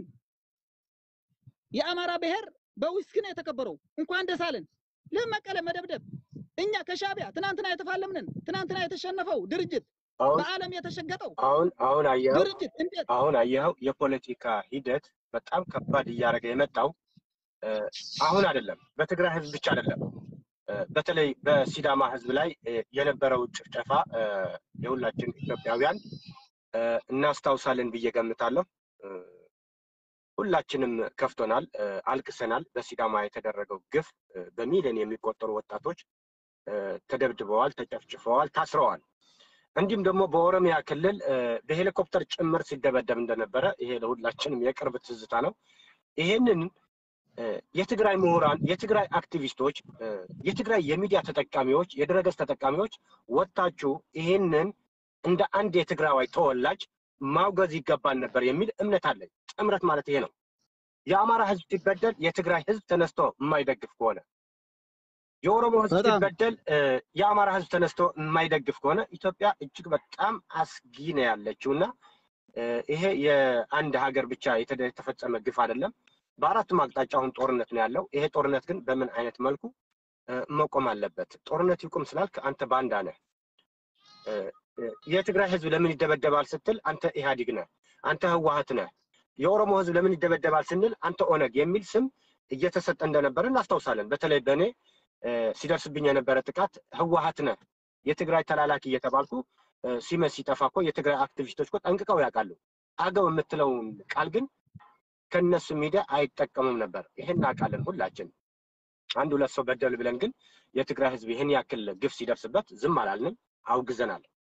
የአማራ ብሔር በዊስኪ ነው የተከበረው። እንኳን ደስ አለን። ለመቀለ መደብደብ እኛ ከሻቢያ ትናንትና የተፋለምንን ትናንትና የተሸነፈው ድርጅት አሁን በዓለም የተሸገጠው አሁን አሁን አየኸው ድርጅት እንዴት አሁን አየኸው የፖለቲካ ሂደት በጣም ከባድ እያደረገ የመጣው እ፣ አሁን አይደለም፣ በትግራይ ህዝብ ብቻ አይደለም፣ እ፣ በተለይ በሲዳማ ህዝብ ላይ እ፣ የነበረው ጭፍጨፋ እ፣ የሁላችን ኢትዮጵያውያን እ፣ እናስታውሳለን ብዬ ገምታለሁ። እ፣ ሁላችንም ከፍቶናል፣ እ፣ አልቅሰናል። በሲዳማ የተደረገው ግፍ እ፣ በሚሊዮን የሚቆጠሩ ወጣቶች እ፣ ተደብድበዋል፣ ተጨፍጭፈዋል፣ ታስረዋል። እንዲሁም ደግሞ በኦሮሚያ ክልል እ፣ በሄሊኮፕተር ጭምር ሲደበደብ እንደነበረ ይሄ ለሁላችንም የቅርብ ትዝታ ነው። ይሄንን እ፣ የትግራይ ምሁራን፣ የትግራይ አክቲቪስቶች፣ እ፣ የትግራይ የሚዲያ ተጠቃሚዎች፣ የድረገጽ ተጠቃሚዎች ወጥታችሁ ይሄንን እንደ አንድ የትግራዋይ ተወላጅ ማውገዝ ይገባል ነበር የሚል እምነት አለኝ። ጥምረት ማለት ይሄ ነው። የአማራ ህዝብ ሲበደል የትግራይ ህዝብ ተነስቶ የማይደግፍ ከሆነ የኦሮሞ ህዝብ በጣም ሲበደል እ፣ የአማራ ህዝብ ተነስቶ የማይደግፍ ከሆነ ኢትዮጵያ እጅግ በጣም አስጊ ነው ያለችው እና እ፣ ይሄ የአንድ ሀገር ብቻ የተደ- የተፈጸመ ግፍ አይደለም። በአራቱም አቅጣጫ አሁን ጦርነት ነው ያለው። ይሄ ጦርነት ግን በምን አይነት መልኩ እ፣ መቆም አለበት? ጦርነት ይቁም ስላልክ አንተ ባንዳ ነህ። እ፣ እ፣ የትግራይ ህዝብ ለምን ይደበደባል ስትል አንተ ኢህአዲግ ነህ፣ አንተ ህወሀት ነህ። የኦሮሞ ህዝብ ለምን ይደበደባል ስንል አንተ ኦነግ የሚል ስም እየተሰጠ እንደነበረ እናስታውሳለን። በተለይ በእኔ እ፣ ሲደርስብኝ የነበረ ጥቃት ህወሀት ነህ፣ የትግራይ ተላላኪ እየተባልኩ እ፣ ሲመስ ሲጠፋ እኮ የትግራይ አክቲቪስቶች እኮ ጠንቅቀው ያውቃሉ። አገው የምትለውን ቃል ግን ከነሱ ሚዲያ አይጠቀሙም ነበር። ይሄን እናውቃለን ሁላችን። አንድ ሁለት ሰው በደል ብለን ግን የትግራይ ህዝብ ይህን ያክል ግፍ ሲደርስበት ዝም አላልንም፣ አውግዘናል።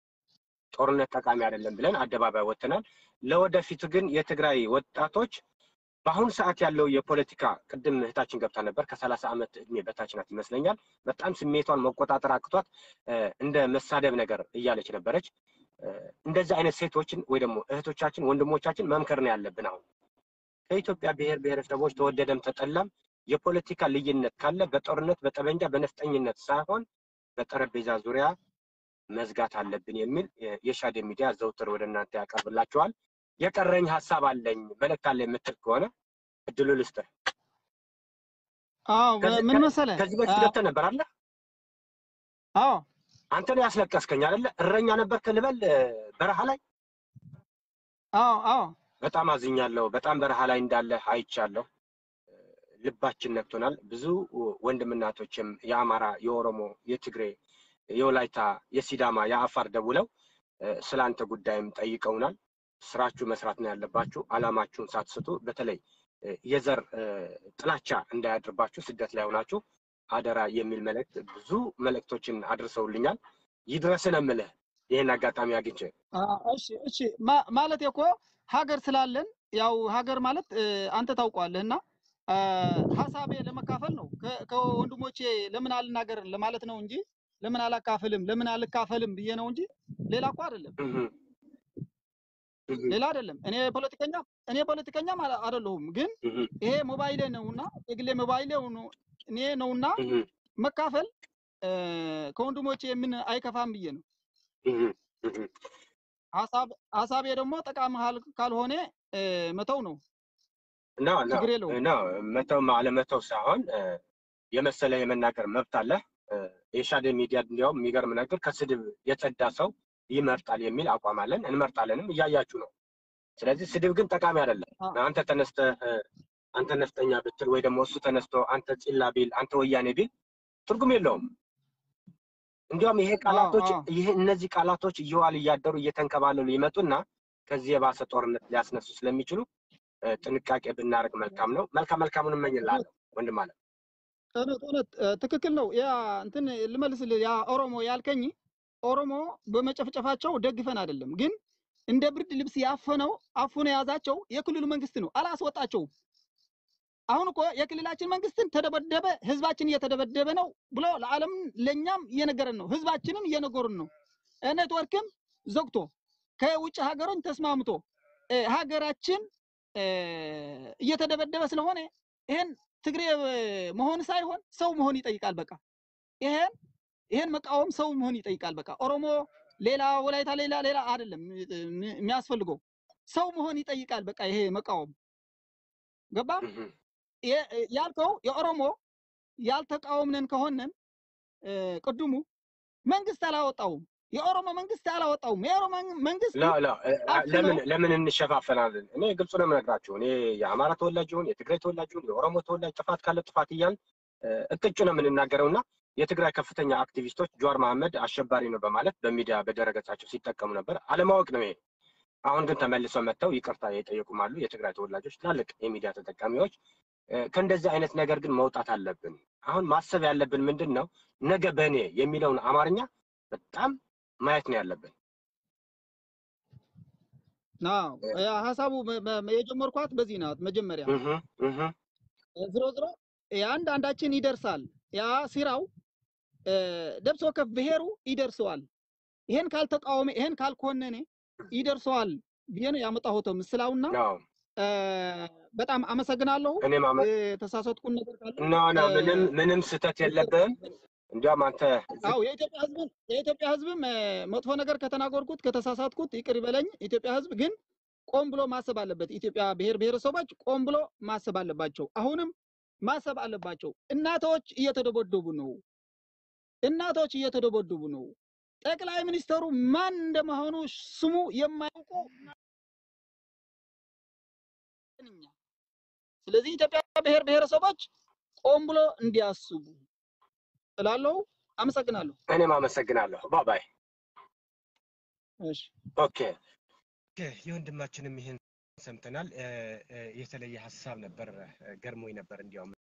ጦርነት ጠቃሚ አይደለም ብለን አደባባይ ወጥተናል። ለወደፊቱ ግን የትግራይ ወጣቶች በአሁኑ ሰዓት ያለው የፖለቲካ ቅድም እህታችን ገብታ ነበር ከሰላሳ ዓመት እድሜ በታች ናት ይመስለኛል። በጣም ስሜቷን መቆጣጠር አቅቷት እንደ መሳደብ ነገር እያለች ነበረች። እንደዚህ አይነት ሴቶችን ወይ ደግሞ እህቶቻችን ወንድሞቻችን መምከር ነው ያለብን። አሁን ከኢትዮጵያ ብሔር ብሔረሰቦች ተወደደም ተጠላም የፖለቲካ ልዩነት ካለ በጦርነት በጠመንጃ በነፍጠኝነት ሳይሆን በጠረጴዛ ዙሪያ መዝጋት አለብን የሚል የሻዴ ሚዲያ ዘውትር ወደ እናንተ ያቀርብላችኋል። የቀረኝ ሀሳብ አለኝ መልእክት አለ የምትል ከሆነ እድሉ ልስጥህ። አዎ ምን መሰለህ፣ ከዚህ በፊት ገብተህ ነበር አለ። አዎ አንተ ነው ያስለቀስከኝ አይደለ? እረኛ ነበርክ ልበል በረሃ ላይ። አዎ አዎ በጣም አዝኛለሁ። በጣም በረሃ ላይ እንዳለ አይቻለሁ። ልባችን ነክቶናል። ብዙ ወንድምናቶችም የአማራ፣ የኦሮሞ፣ የትግሬ፣ የወላይታ፣ የሲዳማ፣ የአፋር ደውለው ስለ አንተ ጉዳይም ጠይቀውናል። ስራችሁ መስራት ነው ያለባችሁ። አላማችሁን ሳትስቱ፣ በተለይ የዘር ጥላቻ እንዳያድርባችሁ ስደት ላይ ሆናችሁ አደራ የሚል መልእክት ብዙ መልእክቶችን አድርሰውልኛል። ይድረስን እምልህ ይህን አጋጣሚ አግኝቼ እሺ እሺ ማለት እኮ ሀገር ስላለን ያው ሀገር ማለት አንተ ታውቀዋለህ እና ሀሳቤ ለመካፈል ነው ከወንድሞቼ ለምን አልናገርም ለማለት ነው እንጂ ለምን አላካፍልም ለምን አልካፈልም ብዬ ነው እንጂ ሌላ እኮ አይደለም ሌላ አይደለም። እኔ ፖለቲከኛ እኔ ፖለቲከኛ አይደለሁም፣ ግን ይሄ ሞባይሌ ነውና የግሌ ሞባይሌ እኔ ነውና መካፈል ከወንድሞቼ የምን አይከፋም ብዬ ነው። ሀሳቤ ደግሞ ጠቃሚ ካልሆነ መተው ነው። መተው አለመተው ሳይሆን የመሰለ የመናገር መብት አለ። የሻደ ሚዲያ እንዲያውም የሚገርም ነገር ከስድብ የጸዳ ሰው ይመርጣል የሚል አቋም አለን። እንመርጣለንም እያያችሁ ነው። ስለዚህ ስድብ ግን ጠቃሚ አይደለም። አንተ ተነስተህ አንተ ነፍጠኛ ብትል ወይ ደግሞ እሱ ተነስቶ አንተ ፂላ ቢል አንተ ወያኔ ቢል ትርጉም የለውም። እንዲያውም ይሄ ቃላቶች ይሄ እነዚህ ቃላቶች እየዋሉ እያደሩ እየተንከባለሉ ይመጡና ከዚህ የባሰ ጦርነት ሊያስነሱ ስለሚችሉ ጥንቃቄ ብናደርግ መልካም ነው። መልካም መልካሙን እመኝልሃለሁ ወንድም አለ። እውነት እውነት ትክክል ነው። ያ እንትን ልመልስልህ፣ ያ ኦሮሞ ያልከኝ ኦሮሞ በመጨፍጨፋቸው ደግፈን አይደለም፣ ግን እንደ ብርድ ልብስ ያፈነው አፉነ የያዛቸው የክልሉ መንግስት ነው፣ አላስወጣቸውም። አሁን እኮ የክልላችን መንግስትን ተደበደበ፣ ህዝባችን እየተደበደበ ነው ብሎ ለዓለም ለእኛም እየነገረን ነው፣ ህዝባችንም እየነገሩን ነው። ኔትወርክም ዘግቶ ከውጭ ሀገሮች ተስማምቶ ሀገራችን እየተደበደበ ስለሆነ ይሄን ትግሬ መሆን ሳይሆን ሰው መሆን ይጠይቃል። በቃ ይሄን ይሄን መቃወም ሰው መሆን ይጠይቃል። በቃ ኦሮሞ ሌላ፣ ወላይታ ሌላ ሌላ አይደለም የሚያስፈልገው ሰው መሆን ይጠይቃል። በቃ ይሄ መቃወም ገባ ያልከው የኦሮሞ ያልተቃወምነን ከሆነን ቅድሙ መንግስት አላወጣውም። የኦሮሞ መንግስት አላወጣውም። የኦሮሞ መንግስት ለምን ለምን እንሸፋፈናለን? እኔ ግልጹ ነው የምነግራችሁ። እኔ የአማራ ተወላጅ ይሁን የትግራይ ተወላጅ ይሁን የኦሮሞ ተወላጅ ጥፋት ካለ ጥፋት እያልን እቅጩ ነው የምንናገረው እና የትግራይ ከፍተኛ አክቲቪስቶች ጀዋር መሐመድ አሸባሪ ነው በማለት በሚዲያ በደረገጻቸው ሲጠቀሙ ነበር። አለማወቅ ነው ይሄ። አሁን ግን ተመልሰው መጥተው ይቅርታ የጠየቁም አሉ። የትግራይ ተወላጆች ትላልቅ የሚዲያ ተጠቃሚዎች ከእንደዚህ አይነት ነገር ግን መውጣት አለብን። አሁን ማሰብ ያለብን ምንድን ነው? ነገ በእኔ የሚለውን አማርኛ በጣም ማየት ነው ያለብን። ሀሳቡ የጀመርኳት በዚህ ናት። መጀመሪያ ዝሮ ዝሮ የአንድ አንዳችን ይደርሳል። ያ ሲራው ደብሶ ከፍ ብሔሩ ይደርሰዋል። ይሄን ካልተቃወመ ይሄን ካልኮነነ ይደርሰዋል ብዬ ነው ያመጣሁት ምስላውና በጣም አመሰግናለሁ። እኔም የተሳሳትኩን ነገር ካለ ኖ ኖ ምንም ምንም ስህተት የለብህም። እንዲያውም አንተ አዎ የኢትዮጵያ ህዝብ የኢትዮጵያ ህዝብም መጥፎ ነገር ከተናገርኩት ከተሳሳትኩት ይቅር ይበለኝ። ኢትዮጵያ ህዝብ ግን ቆም ብሎ ማሰብ አለበት። ኢትዮጵያ ብሔር ብሔረሰቦች ቆም ብሎ ማሰብ አለባቸው። አሁንም ማሰብ አለባቸው። እናቶች እየተደበደቡ ነው። እናቶች እየተደበደቡ ነው። ጠቅላይ ሚኒስተሩ ማን እንደመሆኑ ስሙ የማያውቁ ስለዚህ ኢትዮጵያ ብሔር ብሔረሰቦች ቆም ብሎ እንዲያስቡ እላለሁ። አመሰግናለሁ። እኔም አመሰግናለሁ። ባባይ እሺ ኦኬ የወንድማችንም ይህን ሰምተናል። የተለየ ሀሳብ ነበር፣ ገርሞኝ ነበር እንዲያውም